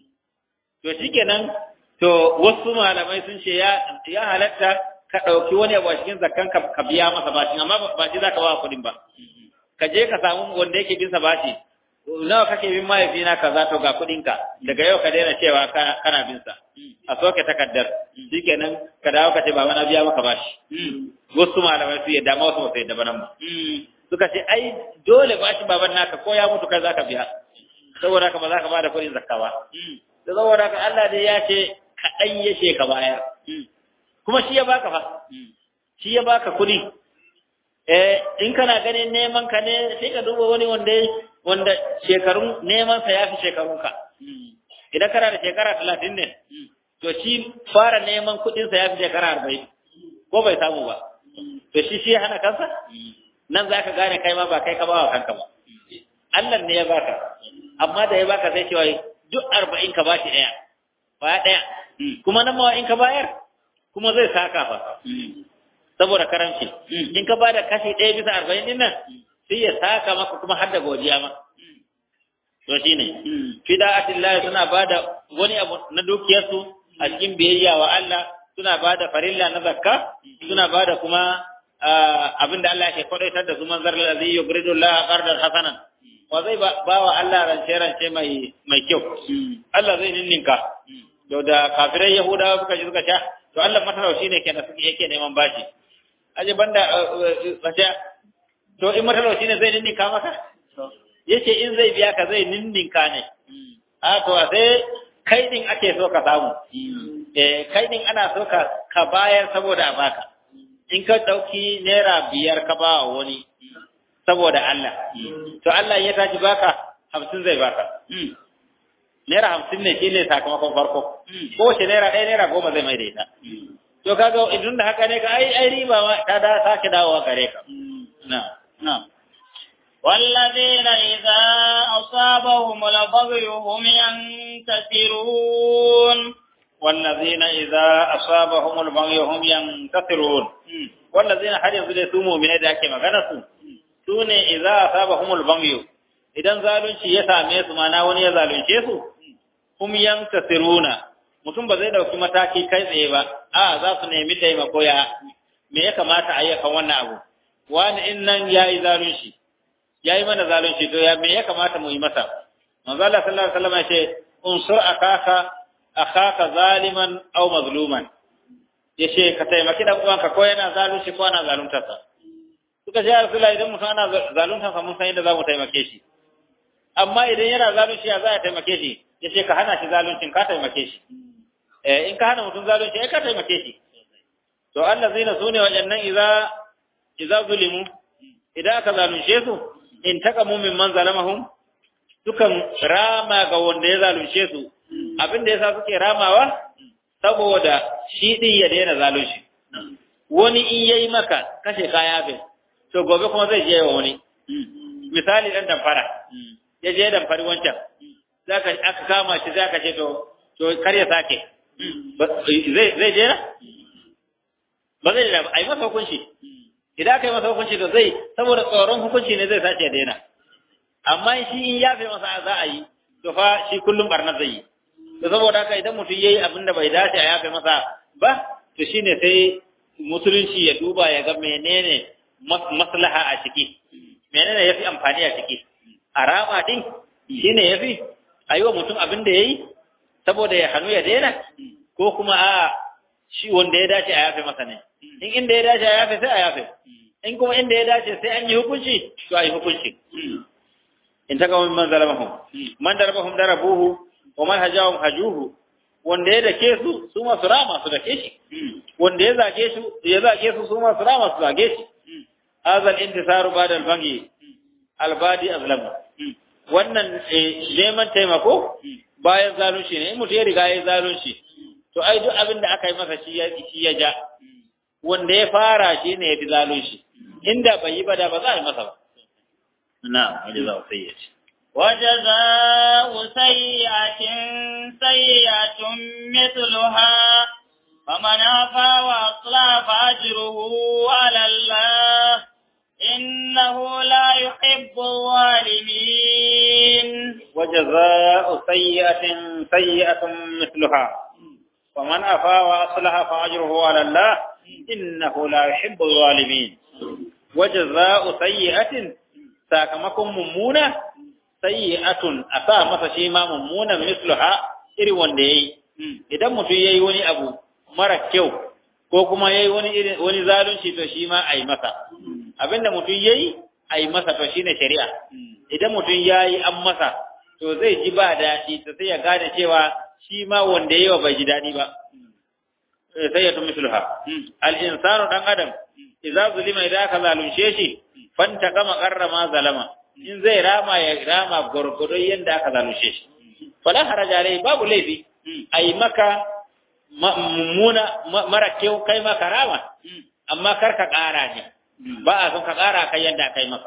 to shikenan to wasu malamai sun ce ya ya halatta ka ɗauki wani abu a cikin zakkan ka ka biya masa bashi amma ba shi za ka ba kuɗin ba ka je ka samu wanda yake bin sa bashi nawa kake bin mahaifina kaza to ga kuɗinka daga yau ka daina cewa kana bin sa a soke takaddar shikenan ka dawo ka ce baba na biya maka bashi wasu malamai su yadda ma wasu ba su yadda ba nan ba suka ce ai dole bashi baban naka ko ya mutu kai zaka biya saboda haka ba za ka bada kuɗin zakka ba da saboda haka Allah dai ya ce ka ɗan yashe ka bayar kuma shi ya baka fa shi ya baka kuɗi eh in kana ganin neman ka ne sai ka duba wani wanda wanda shekarun neman sa yafi shekarun ka idan kana da shekara talatin ne to shi fara neman kuɗin sa yafi shekara arba'in ko bai samu ba to shi shi ya hana kansa nan za ka gane kai ma ba kai ka ba wa kanka ba Allah ne ya baka amma da ya baka sai cewa duk arba'in ka bashi ɗaya ba ɗaya kuma nan ma in ka bayar kuma zai saka fa saboda karamci in ka bada kashi ɗaya bisa arba'in din nan sai ya saka maka kuma har da godiya ma to shine fida'atillahi suna bada wani abu na dukiyarsu a cikin biyayya wa Allah suna bada farilla na zakka suna bada kuma abin da Allah ke kwadaitar da su manzar lazi yugridu Allah qardan hasanan wa zai ba wa Allah rance rance mai mai kyau Allah zai ninninka to da kafirai yahudawa suka ji suka sha to Allah matalauci ne kenan suke yake neman bashi aje banda wace to in matalauci ne zai ninninka maka yace in zai biya ka zai ninninka ne a to sai kai din ake so ka samu eh kai din ana so ka ka bayar saboda a baka in ka ɗauki naira biyar ka ba wa wani saboda Allah, to Allah ya tashi baka hamsin zai baka. Naira hamsin ne shi ne sakamakon farko, ko wace naira ɗaya naira goma zai mai da ita. To kaga idan da haka ne ka ai ai riba ma ta da sake dawowa gare ka. Na, na. والذين إذا أصابهم البغي هم ينتصرون والذين إذا أصابهم البغي هم ينتصرون والذين har yanzu dai su mu'mine da ake magana su su ne idza asabahumul baghy idan zalunci ya same su mana wani ya zalunce su hum yantasiruna mutum ba zai dauki mataki kai tsaye ba a za su nemi taimako ya me ya kamata a yi kan wannan abu wani in nan yayi zalunci yayi mana zalunci to ya me ya kamata mu yi masa manzo Allah sallallahu alaihi wasallam ya ce unsur akaka akhaka zaliman aw mazluman yace ka taimaki dan uwanka ko yana zalunci ko ana zalunta sa suka ce Rasulullah idan mutum ana zalunta sa mun san yadda zamu taimake shi amma idan yana zalunci ya za a taimake shi yace ka hana shi zaluncin ka taimake shi eh in ka hana mutum zalunci ai ka taimake shi to allazina sune wajannan idza idza zulimu idan aka zalunce su in taqamu mimman zalamahum dukan rama ga wanda ya zalunce su abin da yasa suke ramawa saboda shi din ya daina zalunci wani in yayi maka kashe kaya bin to gobe kuma zai je wa wani misali dan damfara ya je damfari wancan zaka aka kama shi zaka ce to to kar ya sake zai zai je na ba zai da ai masa hukunci idan aka yi masa hukunci to zai saboda tsoron hukunci ne zai sace daina amma shi in yafe masa za a yi to fa shi kullum barna zai yi to saboda haka idan mutum yayi abin da bai dace a yafe masa ba to shine sai musulunci ya duba ya ga menene maslaha a ciki menene yafi amfani a ciki a rama din shine yafi ayi wa mutum abin da yayi saboda ya hanu ya daina ko kuma a shi wanda ya dace a yafe masa ne in inda ya dace a yafe sai a yafe in kuma inda ya dace sai an yi hukunci to a yi hukunci in ta kawai man zalamahum man darabahum darabuhu wa man hajahum hajuhu wanda ya dake su su ma su rama su dake shi wanda ya zage su ya zage su su ma su rama su zage shi azal intisaru ba'da al-bangi albadi azlamu wannan neman taimako bayan zalunci ne in mutum ya riga ya zalunci to ai duk abin da aka yi masa shi ya shi ya ja wanda ya fara shi ne ya fi zalunci inda bai yi ba da ba za a yi masa ba na wajen za sai ya ce وجزاء سيئة سيئة مثلها فمن عفا وأصلح فأجره على الله إنه لا يحب الظالمين وجزاء سيئة سيئة مثلها ومن أفا وأصلح فأجره على الله إنه لا يحب الظالمين وجزاء سيئة sakamakon mummuna sayyi'atun a sa masa shi ma mummuna misluha irin wanda yayi idan mutum yayi wani abu mara kyau ko kuma yayi wani irin wani zalunci to shi ma ai masa abinda mutum yayi ai masa to shine shari'a idan mutum yayi an masa to zai ji ba daɗi to sai ya gane cewa shi ma wanda yayi wa bai ji daɗi ba sayyatu misluha al insanu dan adam idza zulima idan ka zalunce shi fanta kama karrama zalama in zai rama ya rama gurgudo yanda aka zalunce shi fala haraja alai babu laifi ai maka mummuna mara kyau kai maka rama amma kar ka ƙara ne ba a son ka ƙara kai yanda kai maka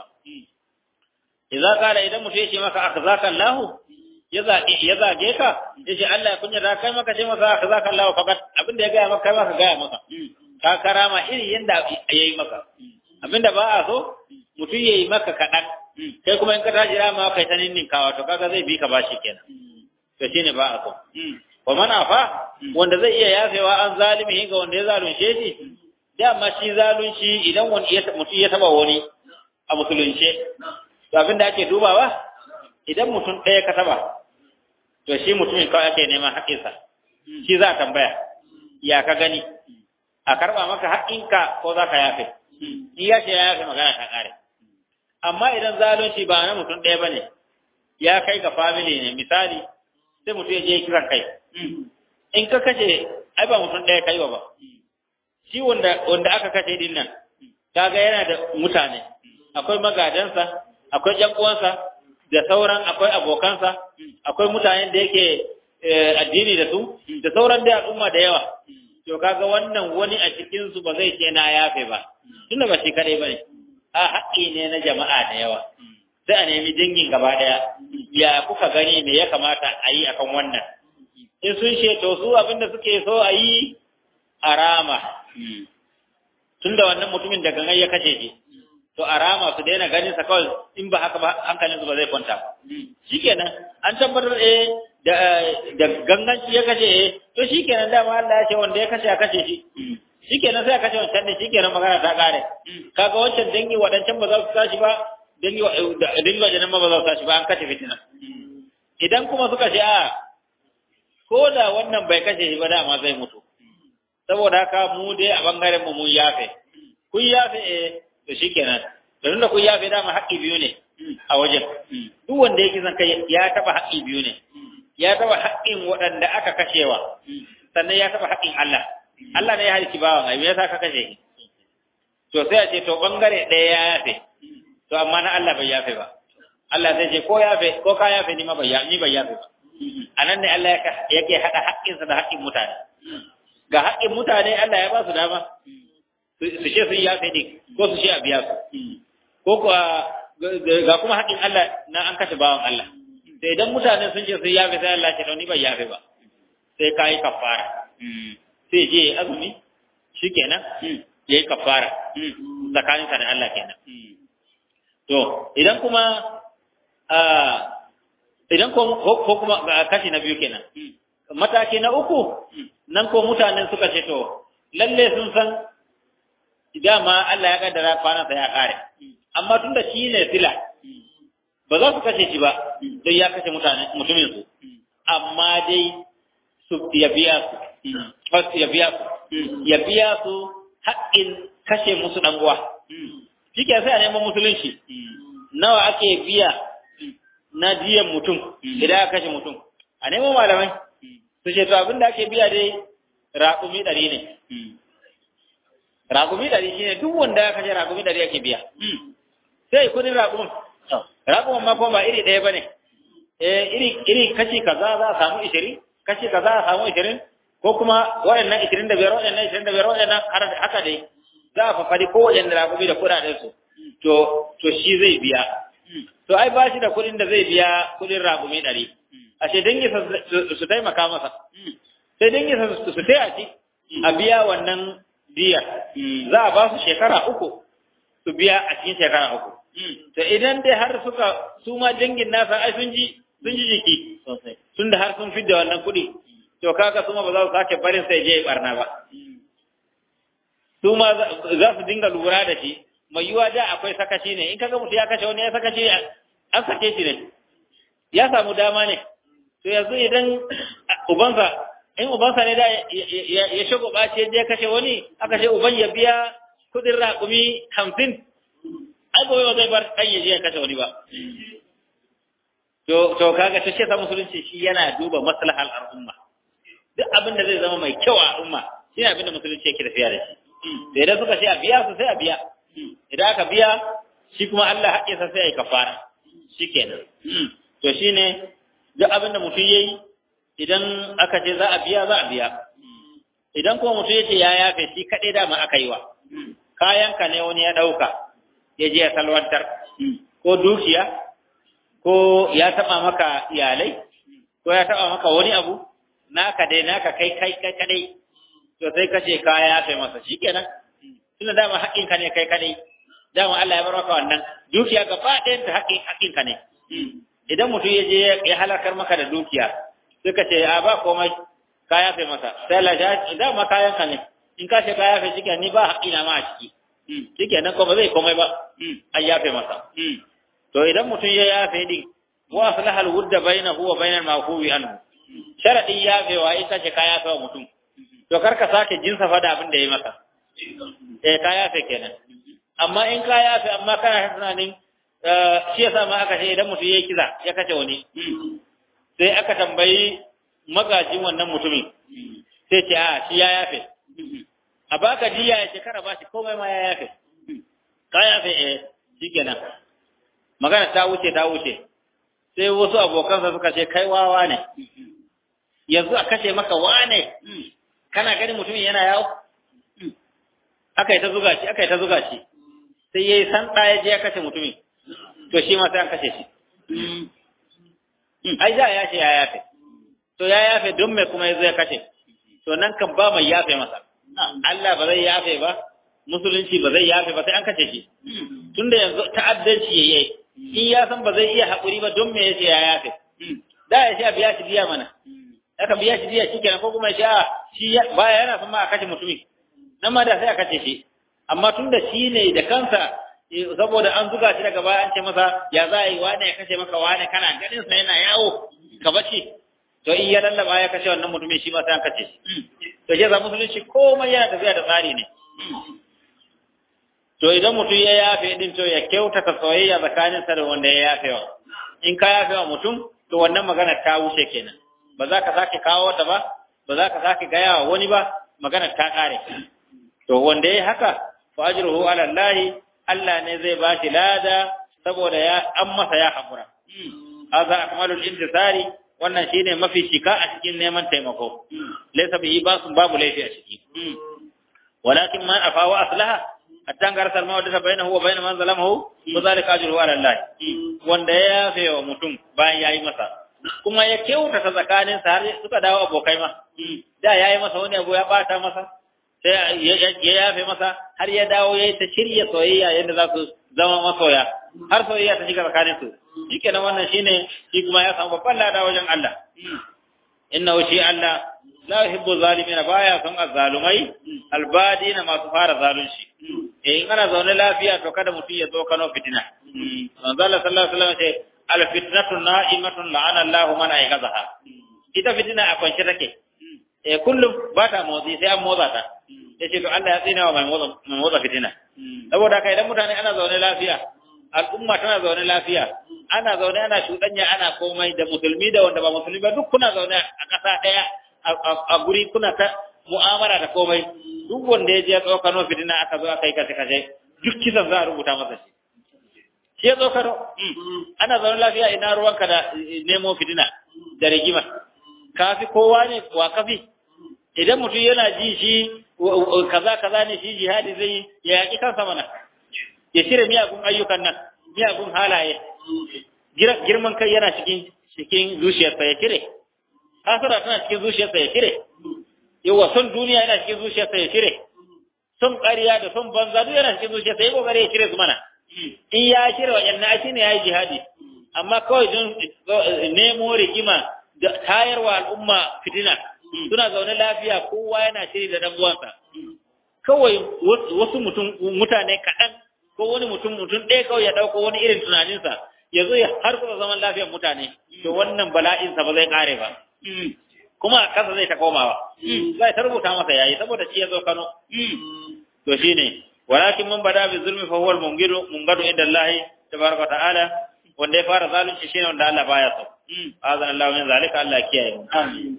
idza qala idan mutum yace maka akhzaka Allah ya zage ka yace Allah ya kunya da kai maka ce maka akhzaka Allah fakat abinda ya ga maka kai maka ga maka ka karama iri yanda yayi maka abinda ba a so mutum yayi maka kaɗan kai kuma in ka tashi rama kai ta ninninkawa to kaga zai bi ka bashi kenan to shine ba a so wa man afa wanda zai iya yafewa an zalimi ga wanda ya zalunce shi dama shi zalunci idan wani mutum ya taba wani a musulunce to abinda ake dubawa idan mutum ɗaya ka taba to shi mutumin kawai ake neman haƙƙinsa shi za a tambaya ya ka gani a karɓa maka haƙƙinka ko za ka yafe in ya ce ya yafe magana ta ƙare amma idan zalunci ba na mutum ɗaya ba ne ya kai ga family ne misali sai mutum ya je kiran kai in ka kashe ai ba mutum ɗaya kai ba shi wanda wanda aka kashe din nan kaga yana da mutane akwai magadansa akwai ƴan uwansa da sauran akwai abokansa akwai mutanen da yake addini da su da sauran da al'umma da yawa to kaga wannan wani a cikin su ba zai ce na yafe ba tunda ba shi kadai bane a haƙƙi ne na jama'a da yawa sai a nemi dangin gaba daya ya kuka gani me ya kamata a yi akan wannan in sun ce to su abinda suke so a yi a rama tunda wannan mutumin da gangan ya kashe shi to a rama su daina ganin sa kawai in ba haka ba hankalin su ba zai kwanta shikenan an tabbatar eh da da ganganci ya kashe eh to shikenan dama Allah ya ce wanda ya kashe ya kashe shi shikenan sai ya kashe wancan ne shikenan magana ta kare kaga wancan dangi wadancan ba za su tashi ba dangi dangi wajen ma ba za su tashi ba an kashe fitina idan kuma suka ce a ko da wannan bai kashe shi ba dama zai mutu saboda haka mu dai a bangaren mu mun yafe kun yafe eh to shikenan da tunda kun yafe dama haƙƙi biyu ne a wajen duk wanda yake zan kai ya taba haƙƙi biyu ne ya taba haƙƙin waɗanda aka kashewa sannan ya taba haƙƙin Allah Allah ne ya halki bawan ai me yasa ka kashe shi to sai a ce to bangare ɗaya ya yafe to amma na Allah bai yafe ba Allah zai ce ko yafe ko ka yafe ni ma bai ni bai yafe ba anan ne Allah yake haɗa haƙƙinsa da haƙƙin mutane ga haƙƙin mutane Allah ya ba su dama su ce sun yafe ne ko su ce a biya su ko kuwa ga kuma haƙƙin Allah na an kashe bawan Allah sai idan mutane sun ce sun yafe sai Allah ce to ni bai yafe ba sai ka yi kafara sai je ya azumi shikenan ya yi kafara tsakaninsa da Allah kenan to idan kuma idan ko kuma kashi na biyu kenan mataki na uku nan ko mutanen suka ce to lalle sun san dama Allah ya kaddara kwanansa ya kare amma tunda shi ne sila ba za su kashe shi ba don ya kashe mutane mutumin su amma dai su ya biya su ya biya su ya biya su haƙƙin kashe musu dan uwa shike sai a neman musulunci nawa ake biya na diyan mutum idan aka kashe mutum a neman malamai su ce to abin da ake biya dai raƙumi ɗari ne raƙumi ɗari shi ne duk wanda ya kashe raƙumi ɗari ake biya sai kudin raƙumin raƙumin ma kuma ba iri ɗaya ba ne iri iri kashi kaza za a samu ishirin kashi kaza a samu ishirin ko kuma waɗannan ishirin da biyar waɗannan ishirin da biyar waɗannan haka dai za a fafari ko waɗanda raƙumi da kuɗaɗen su to to shi zai biya to ai ba shi da kuɗin da zai biya kuɗin raƙumi ɗari ashe dangi su taimaka masa sai dangi su taya shi a biya wannan diyar za a ba su shekara uku su biya a cikin shekara uku to idan dai har suka su ma dangin nasa ai sun ji sun ji jiki sosai tun da har sun fidda wannan kuɗi to kaga su ma ba za su sake barin sai je ya barna ba su ma za su dinga lura da shi mai yiwa da akwai sakaci ne in kaga mutum ya kashe wani ya sakaci an sake shi ne ya samu dama ne to yanzu idan ubansa in ubansa ne da ya shago ɓaci ya je kashe wani aka ce uban ya biya kudin raƙumi hamsin ai gobe ba zai bar ɗan ya je ya kashe wani ba to to kaga ta ce sa musulunci shi yana duba maslahal al'umma duk abin da zai zama mai kyau a al'umma shi ne abin da musulunci yake tafiya da shi sai idan suka ce a biya su sai a biya idan aka biya shi kuma Allah haƙƙinsa sai ya yi kafara shikenan to shine duk abin da mutum yayi idan aka ce za a biya za a biya idan kuma mutum yace ya yafe shi kaɗai dama aka yi wa kayanka ne wani ya ɗauka ya je ya salwantar ko dukiya ko ya taɓa maka iyalai ko ya taɓa maka wani abu naka dai naka kai kai kai kadai to sai kace ka yafe masa shikenan tunda dama haƙƙinka ne kai kadai dama Allah ya bar maka wannan dukiya gaba ɗayan ta haƙƙin haƙƙinka ne idan mutum ya je ya halakar maka da dukiya sai ka ce a ba komai ka yafe masa sai Allah ya dama kayanka ne in ka ce ka yafe shi ni ba haƙƙina ma a ciki shikenan ko ba zai komai ba an yafe masa to idan mutum ya yafe din wa aslaha al-wudda bainahu wa bainal ma'fuwi anhu sharadin yafewa ita ce ka yafe wa mutum to kar ka sake jinsa fa da abin da yayi maka eh ka yafe kenan amma in ka yafe amma kana tunanin shi yasa ma aka ce idan mutum yayi kiza ya kace wani sai aka tambayi magajin wannan mutumin sai ce a shi ya yafe a baka diya ya shekara ba shi komai ma ya yafe ka yafe eh shikenan magana ta wuce ta wuce sai wasu abokansa suka ce kai wawa ne yanzu a kashe maka wane kana gani mutumin yana yawo aka yi ta zuga shi aka yi ta zuga shi sai yayi san ya je ya kashe mutumin to shi ma sai an kashe shi ai da ya ce ya yafe to ya yafe don me kuma yazo ya kashe to nan kan ba mai yafe masa Allah ba zai yafe ba musulunci ba zai yafe ba sai an kashe shi tunda yanzu ta'addanci yayi in ya san ba zai iya haƙuri ba don me yace ya yafe da ya sha biya shi biya mana aka biya shi biya shi kenan ko kuma ya shi baya yana son ma a kashe mutumin nan ma da sai a kashe shi amma tunda shi ne da kansa saboda an zuga shi daga baya an ce masa ya za a yi wane ya kashe maka wane kana ganin sa yana yawo ka bace to in ya lallaba ya kashe wannan mutumin shi ma sai an kashe shi to je za musulunci komai yana tafiya da tsari ne to idan mutum ya yafe din to ya kyautata soyayya tsakaninsa da wanda ya yafe wa in ka yafe wa mutum to wannan magana ta wuce kenan ba za ka sake kawo ta ba ba za ka sake gaya wa wani ba magana ta kare to wanda ya haka fa ajruhu ala Allah Allah ne zai ba shi lada saboda ya an masa ya hakura hadha akmalul intisari wannan shine mafi shika a cikin neman taimako laysa bihi basun babu laifi a ciki walakin man afa wa aslaha hatta gar salma wa da bainahu wa bain man zalamahu wa zalika ajruhu ala Allah wanda ya yafe wa mutum bayan yayi masa kuma ya kyautata tsakanin sa har suka dawo abokai ma da yayi masa wani abu ya bata masa sai ya yafe masa har ya dawo yayi ta shirya soyayya yadda za su zama masoya har soyayya ta shiga tsakanin su shikenan wannan shine shi kuma ya samu babban lada wajen Allah innahu shi Allah la yuhibbu zalimina baya son azzalumai albadina masu fara zalunci eh in ana zaune lafiya to kada mutum ya zo kano fitina manzo Allah sallallahu alaihi wasallam ce al fitnatu na'imatun la'ana Allahu man ayqazaha ita fitina a kwance take eh kullum ba ta motsi sai an motsa ta yace to Allah ya tsina wa mai motsa mai motsa fitina saboda kai idan mutane ana zaune lafiya al'umma tana zaune lafiya ana zaune ana shudanya ana komai da musulmi da wanda ba musulmi ba duk kuna zaune a ƙasa ɗaya a guri kuna ta mu'amala da komai duk wanda ya je ya tsokano fitina aka zo aka yi kashe kashe duk kisan za a rubuta masa shi shi ya tsokano ana zaune lafiya ina ruwanka da nemo fitina da rigima kafi kowa ne wa kafi idan mutum yana ji shi kaza kaza ne shi jihadi zai ya yaki kansa mana ya shirya miyagun ayyukan nan miyagun halaye girman kai yana cikin cikin zuciyarsa ya cire hasara tana cikin zuciyarsa ya cire yawa son duniya yana cikin zuciyarsa ya cire son ƙarya da son banza duk yana cikin zuciya sai kokari ya cire su mana in ya cire waɗannan shi ne ya yi jihadi amma kawai don nemo rigima da tayarwa al'umma fitina suna zaune lafiya kowa yana shiri da dan uwansa kawai wasu mutum mutane kaɗan ko wani mutum mutum ɗaya kawai ya ɗauko wani irin tunaninsa ya zo ya har kuma zaman lafiyar mutane to wannan bala'insa ba zai ƙare ba kuma a ƙasa zai ta komawa zai ta rubuta masa yayi saboda shi ya zo Kano to shine walakin man bada bi zulmi fa huwa al-mungidu mungadu inda Allah tabaraka ta'ala wanda ya fara zalunci shine wanda Allah baya so azan Allah min zalika Allah kiyaye mu amin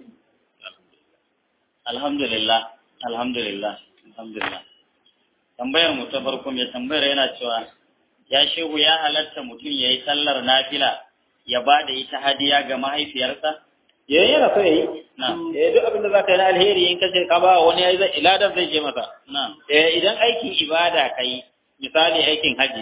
alhamdulillah alhamdulillah alhamdulillah tambayar mu ta farko mai tambayar yana cewa ya shehu ya halatta mutum yayi sallar nafila ya ba da ita hadiya ga mahaifiyarsa ya yana so yayi na eh duk abin da zaka yi na alheri in kace ka ba wani yayi zai iladan zai je masa na eh idan aikin ibada kai misali aikin haji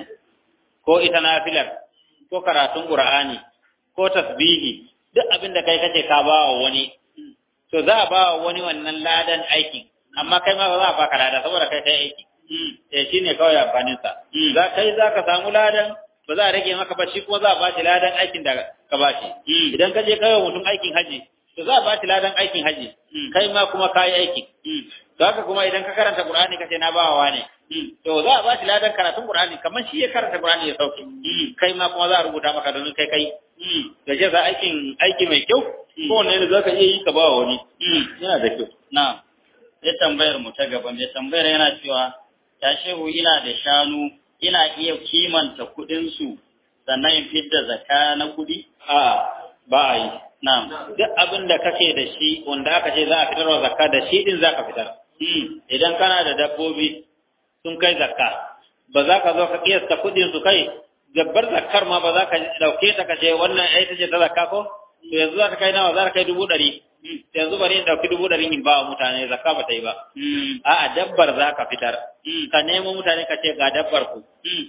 ko ita nafilar ko karatun qur'ani ko tasbihi duk abin da kai kace ka ba wa wani to za a ba wa wani wannan ladan aikin amma kai ma ba za a baka lada saboda kai kai aiki eh shine kawai amfanin sa za kai za ka samu ladan ba za a rage maka ba shi kuma za a ba shi ladan aikin da ka ba shi idan ka je kai wa mutum aikin haji to za a ba shi ladan aikin haji kai ma kuma kayi aiki to haka kuma idan ka karanta qur'ani kace na bawa wane to za a ba shi ladan karatun qur'ani kamar shi ya karanta qur'ani ya sauke kai ma kuma za a rubuta maka domin kai kai da ce za aikin aiki mai kyau ko wanne ne zaka iya yi ka ba wani yana da kyau na sai tambayar mu ta gaba mai tambayar yana cewa ya shehu ina da shanu ina iya kimanta kuɗin su sannan in fidda zakka na kuɗi a ba a yi na'am duk abin da kake da shi wanda aka ce za a fitar wa zakka da shi din zaka fitar idan kana da dabbobi sun kai zakka ba za ka zo ka kiyasta kuɗin su kai gabbar zakkar ma ba za ka dauke ta ka ce wannan ai ta ce ta zakka ko to yanzu za ta kai nawa za ta kai dubu ɗari yanzu bari in ɗauki dubu ɗari in ba wa mutane zakka ba ta yi ba a'a dabbar za ka fitar ka nemo mutane ka ce ga dabbar ku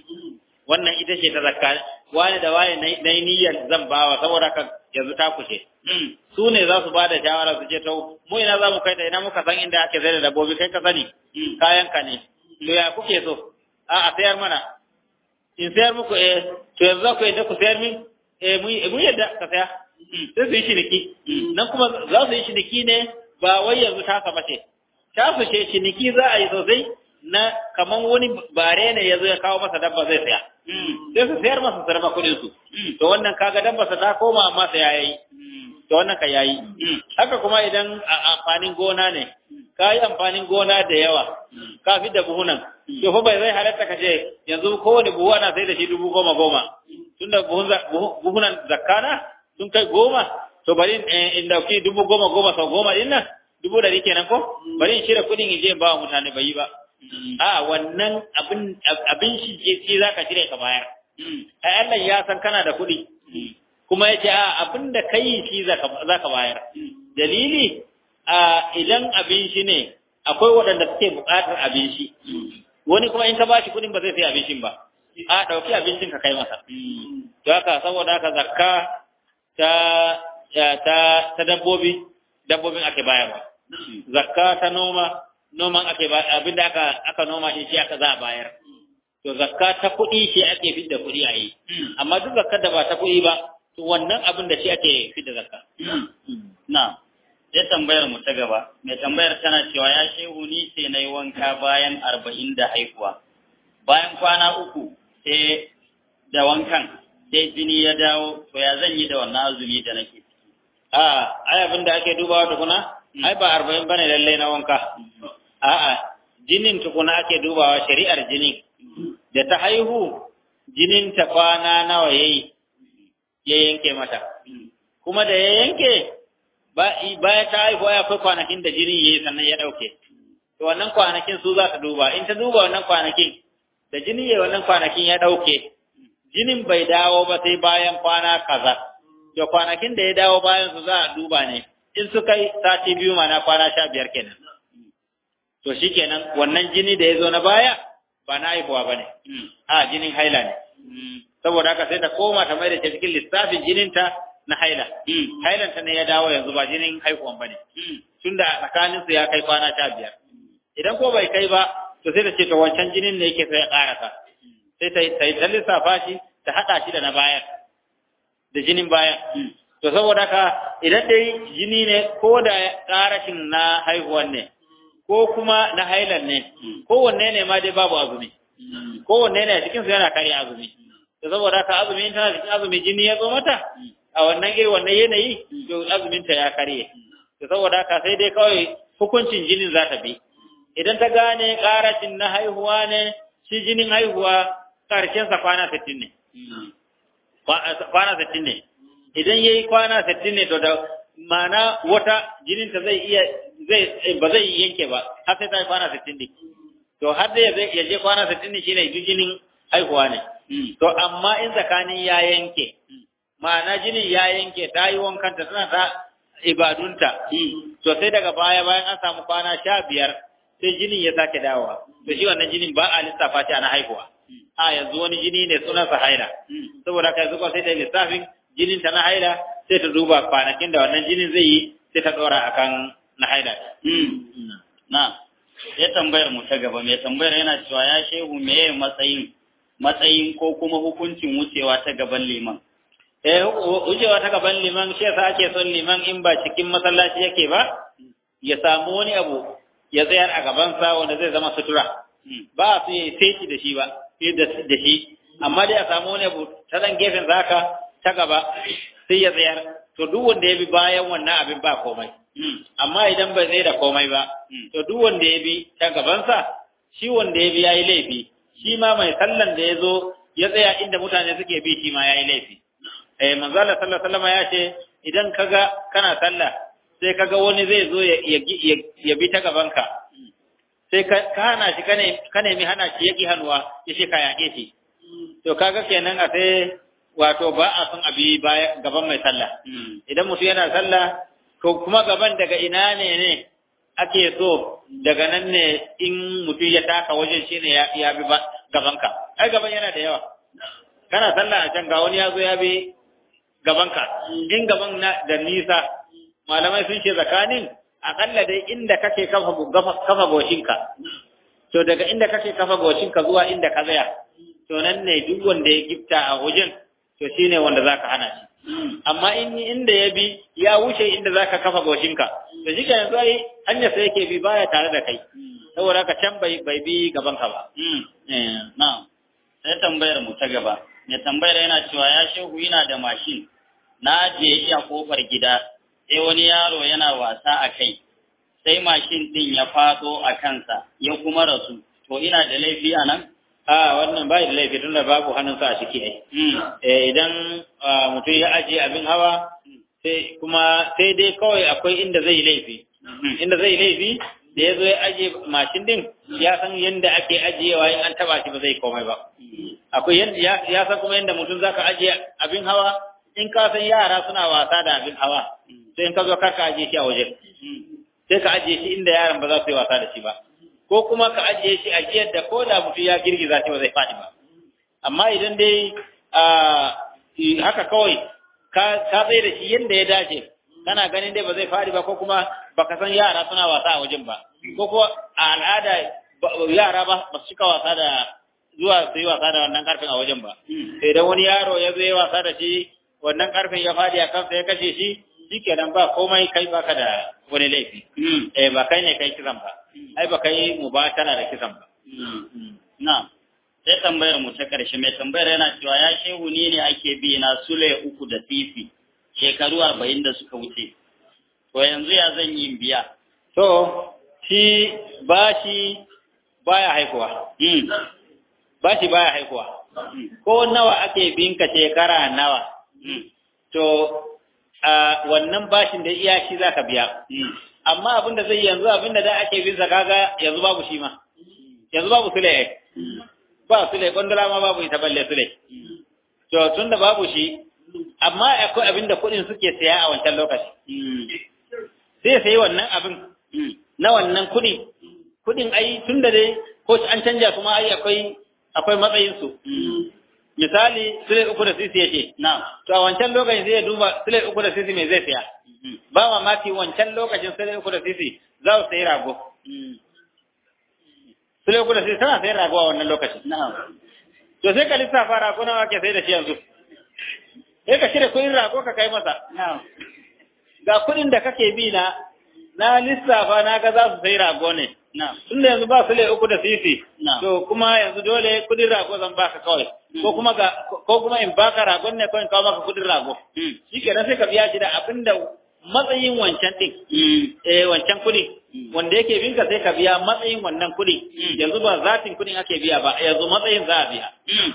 wannan ita ce ta zakka wani da wani na yi niyyar zan bawa saboda ka yanzu ta kushe su ne za su ba da shawara su ce to mu ina za mu kai ta ina muka san inda ake zai da dabbobi kai ka sani kayan ka ne to ya kuke so a a sayar mana in sayar muku eh to yanzu za ku yadda ku sayar min eh mun yadda ka saya sai su yi ciniki nan kuma za su yi ciniki ne ba wai yanzu ta saba ce ta su ce ciniki za a yi sosai na kaman wani bare ne ya zo ya kawo masa dabba zai saya sai su sayar masa su raba kuɗin su to wannan kaga dabba sa ta koma amma sai yayi to wannan ka yayi haka kuma idan amfanin gona ne ka yi amfanin gona da yawa ka fi da buhunan to fa bai zai halatta ka ce yanzu kowane buhu ana sai da shi dubu goma goma tunda buhunan zakkana sun kai goma to bari in dauki dubu goma goma sau goma din nan dubu dari kenan ko bari in shirya kuɗin in je in ba wa mutane bai yi ba a wannan abin abin shi ce za ka shirya ka bayar ai Allah ya san kana da kuɗi kuma ya ce a abin da ka yi shi za ka bayar dalili a idan abin shi ne akwai waɗanda suke buƙatar abin shi wani kuma in ka ba shi kuɗin ba zai sai abincin ba a ɗauki abincin ka kai masa to haka saboda haka zakka ta ta ta dabbobi dabbobin ake bayarwa zakka ta noma noman ake ba abinda aka aka noma shi shi aka za a bayar to zakka ta kuɗi shi ake fidda kuɗi a yi amma duk zakka da ba ta kuɗi ba to wannan abin da shi ake fidda zakka na sai tambayar mu ta gaba mai tambayar tana cewa ya shehu ni sai na yi wanka bayan arba'in da haihuwa bayan kwana uku sai da wankan sai jini ya dawo to ya zan yi da wannan azumi da nake a ai abin da ake dubawa tukuna ai ba arba'in bane lallai na wanka a'a jinin tukuna ake dubawa shari'ar jinin da ta haihu jinin ta kwana nawa yayi ya yanke mata kuma da ya yanke bayan ta haihu ya akwai kwanakin da jinin yayi sannan ya dauke to wannan kwanakin su za ta duba in ta duba wannan kwanakin da jini yayi wannan kwanakin ya dauke jinin bai dawo ba sai bayan kwana kaza to kwanakin da ya dawo bayan su za a duba ne in su kai sati biyu mana kwana sha biyar kenan to shikenan wannan jini da ya zo na baya ba na haihuwa ba ne a jinin haila ne saboda haka sai ta koma ta mai da cikin lissafin jininta na haila hailanta ne ya dawo yanzu ba jinin haihuwan ba ne tunda tsakanin su ya kai kwana sha biyar idan ko bai kai ba to sai ta ce to wancan jinin ne yake sai ya karasa sai ta ta ta lissafa shi ta hada shi da na bayan da jinin bayan to saboda haka idan dai jini ne ko da karashin na haihuwan ne ko kuma na hailan ne kowanne ne ma dai babu azumi kowanne ne a cikin su yana kare azumi to saboda haka azumi in tana cikin azumi jini ya zo mata a wannan irin wannan yanayi to azumin ta ya karye to saboda haka sai dai kawai hukuncin jinin za ta bi idan ta gane karashin na haihuwa ne shi jinin haihuwa karshen sa kwana 60 ne kwana 60 ne idan yayi kwana 60 ne to da ma'ana wata jinin ta zai iya zai ba zai yanke ba har sai ta yi kwana 60 ne to har da ya je kwana 60 ne shine duk jinin haihuwa ne to amma in tsakanin ya yanke ma'ana jinin ya yanke ta yi wankanta tana ta ibadunta to sai daga baya bayan an samu kwana sha biyar sai jinin ya sake dawowa to shi wannan jinin ba a lissafa shi ana haihuwa a yanzu wani jini ne sunansa haila saboda kai zuwa sai ta lissafin jinin ta na haila sai ta duba kwanakin da wannan jinin zai yi sai ta dora akan na haila na ya tambayar mu ta gaba mai tambayar yana cewa ya shehu meye matsayin matsayin ko kuma hukuncin wucewa ta gaban liman eh wucewa ta gaban liman shi yasa ake son liman in ba cikin masallaci yake ba ya samu wani abu ya tsayar a gabansa wanda zai zama sutura ba su yi sai da shi ba da shi amma dai a samu wani abu ta dan gefen zaka ta gaba sai ya tsayar to duk wanda ya bi bayan wannan abin ba komai amma idan bai zai da komai ba to duk wanda ya bi ta gabansa shi wanda ya bi yayi laifi shi ma mai sallan da ya zo ya tsaya inda mutane suke bi shi ma yayi laifi eh manzo Allah sallallahu alaihi wasallam ya ce idan kaga kana sallah sai kaga wani zai zo ya bi ta gabanka sai ka hana shi ka nemi hana shi ya ƙi hannuwa ya ce ka yaƙe shi to kaga kenan a sai wato ba a son abi gaban mai sallah idan mutum yana sallah to kuma gaban daga ina ne ne ake so daga nan ne in mutum ya taka wajen shi ne ya bi gabanka ai gaban yana da yawa kana sallah a can ga wani ya zo ya bi gabanka in gaban da nisa malamai sun ce tsakanin akalla dai inda kake kafa kafa goshinka to daga inda kake kafa goshinka zuwa inda ka tsaya to nan ne duk wanda ya gifta a wajen to shine wanda zaka hana shi amma in inda ya bi ya wuce inda zaka kafa goshinka to shi yanzu ai hanya sai yake bi baya tare da kai saboda ka can bai bai bi gaban ka ba na'am sai tambayar mu ta gaba mai tambayar yana cewa ya shehu yana da mashin na ajiye shi a kofar gida sai wani yaro yana wasa a kai sai mashin din ya fado a kansa ya kuma rasu to ina da laifi a nan a wannan bai da laifi tunda babu hannunsa a ciki ai eh idan mutum ya ajiye abin hawa sai kuma sai dai kawai akwai inda zai laifi inda zai laifi da ya zo ya ajiye mashin din ya san yadda ake ajiyewa in an taba shi ba zai komai ba akwai yadda ya san kuma yadda mutum zaka ajiye abin hawa in ka san yara suna wasa da abin hawa sai in ka zo kar ka ajiye shi a waje sai ka ajiye shi inda yaran ba za su yi wasa da shi ba ko kuma ka ajiye shi a jiyar da ko da mutum ya girgiza shi ba zai faɗi ba amma idan dai haka kawai ka tsaye da shi yadda ya dace kana ganin dai ba zai faɗi ba ko kuma baka san yara suna wasa a wajen ba ko ko a al'ada yara ba ba su cika wasa da zuwa su yi wasa da wannan karfin a wajen ba idan wani yaro ya zo ya wasa da shi wannan karfin ya faɗi a kansa ya kashe shi shikenan ba komai kai baka da wani laifi eh ba kai ne kai kisan ba ai ba kai mubatala da kisan ba na sai tambayar mu ta karshe mai tambayar yana cewa ya shehu ni ne ake bi na sule uku da sisi shekaru arba'in da suka wuce to yanzu ya zan yi biya to shi bashi baya haikuwa bashi baya haikuwa ko nawa ake binka shekara nawa to wannan bashin da iya shi zaka biya amma abin da zai yanzu abin da da ake bin kaga yanzu babu shi ma yanzu babu sule ba sule kondala ma babu ita balle sule to tunda babu shi amma akwai abin da kuɗin suke saya a wancan lokaci sai sai wannan abin na wannan kuɗi kuɗin ai tunda dai ko an canja kuma ai akwai akwai matsayin su misali sule uku da sisi yace na to a wancan lokacin sai ya duba sule uku da sisi me zai saya ba mamaki wancan lokacin sule uku da sisi za su sayi rago sule uku da sisi tana sayar rago a wannan lokacin na'am to sai ka lissafa rago nawa ke sai da shi yanzu sai ka shirya kuɗin rago ka kai masa na'am ga kuɗin da kake bi na na lissafa na ga za su sai rago ne na'am tun da yanzu ba su uku da sisi Na'am. to kuma yanzu dole kuɗin rago zan baka kawai ko kuma ga ko kuma in baka ragon ne ko in kawo maka kuɗin rago mm shikenan sai ka biya shi da abin da matsayin wancan din mm eh wancan kuɗi Mm. wanda yake binka sai ka biya matsayin wannan kuɗi Mm. yanzu ba zatin kuɗin ake biya ba yanzu matsayin za a biya mm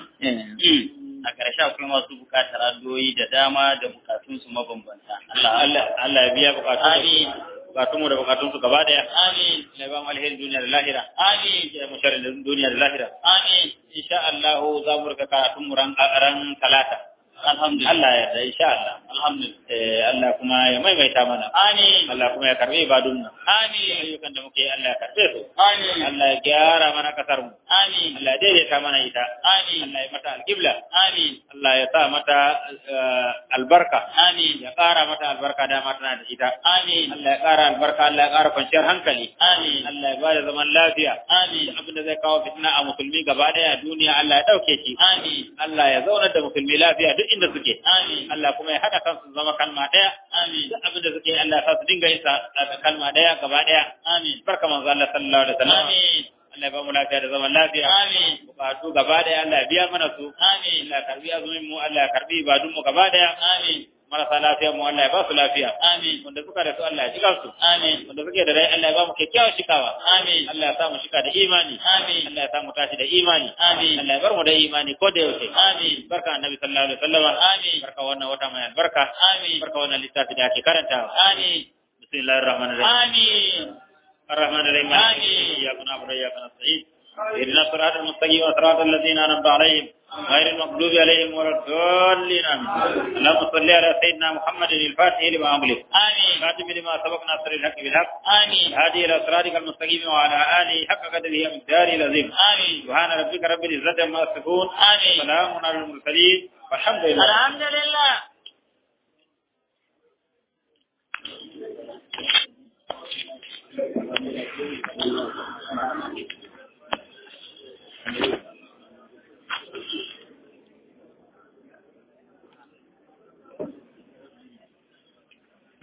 Mm. a ƙarshe akwai masu buƙatar addu'o'i da dama da bukatunsu mabambanta. Allah Allah Allah ya biya bukatun Amin. bukatun mu da bukatun su gaba daya Amin. Allah ya ba mu alherin duniya da lahira Amin. ya mu sharrin duniya da lahira Amin. insha Allah za mu rika karatun mu ran ran talata Alhamdulillah. Allah ya yarda insha Allah Alhamdulillah. eh Allah kuma ya maimaita mana Amin. Allah kuma ya karbe ibadun mu Amin. ayyukan da muke yi Allah ya karbe su Amin. Allah ya gyara mana kasar mu Amin. Allah ya daidaita mana ita Amin. Allah ya mata alqibla Amin. Allah ya sa mata eh, albarka Amin. ya ƙara mata albarka dama tana da ita Amin. Allah ya ƙara albarka Allah ya ƙara kwanciyar hankali Amin. Allah ya bada zaman lafiya Amin. abin da zai kawo fitina a musulmi gaba daya a duniya Allah ya dauke shi Amin. Allah ya zaunar da musulmi lafiya duk inda suke Amin. Allah kuma ya haɗa kansu su zama kalma daya Amin. duk abin da suke Allah ya sa su dinga yin sa a kalma daya gaba daya Amin. barka manzo Allah sallallahu alaihi wasallam Amin. Allah ya ba mu lafiya da zaman lafiya Amin. bukatu gaba daya Allah ya biya mana su Amin. Allah ya karbi azumin mu Allah ya karbi ibadun mu gaba daya Amin. marasa lafiya mu Allah ya ba su lafiya Amin. wanda suka da su Allah ya shiga su Amin. wanda suke da rai Allah ya ba mu kyakkyawar shikawa Amin. Allah ya sa mu shika da imani Amin. Allah ya sa mu tashi da imani Amin. Allah ya bar mu da imani ko da yaushe Amin. barka annabi sallallahu alaihi wasallam Amin. barka wannan wata mai albarka Amin. barka wannan littafi da ake karantawa Amin. bismillahir rahmanir rahim Amin. الرحمن الرحيم آمين. إياك نعبد وإياك نستعين اهدنا الصراط المستقيم صراط الذين أنعمت عليهم غير المغضوب عليهم ولا الضالين آمين اللهم صل على سيدنا محمد الفاتح لما أغلق Amin. خاتم لما سبق ناصر الحق بالحق Amin. هادي إلى صراطك المستقيم وعلى آله حق قدره ومقداره العظيم Amin. سبحان ربك رب العزة عما يصفون Amin. سلام على المرسلين والحمد لله Alhamdulillah.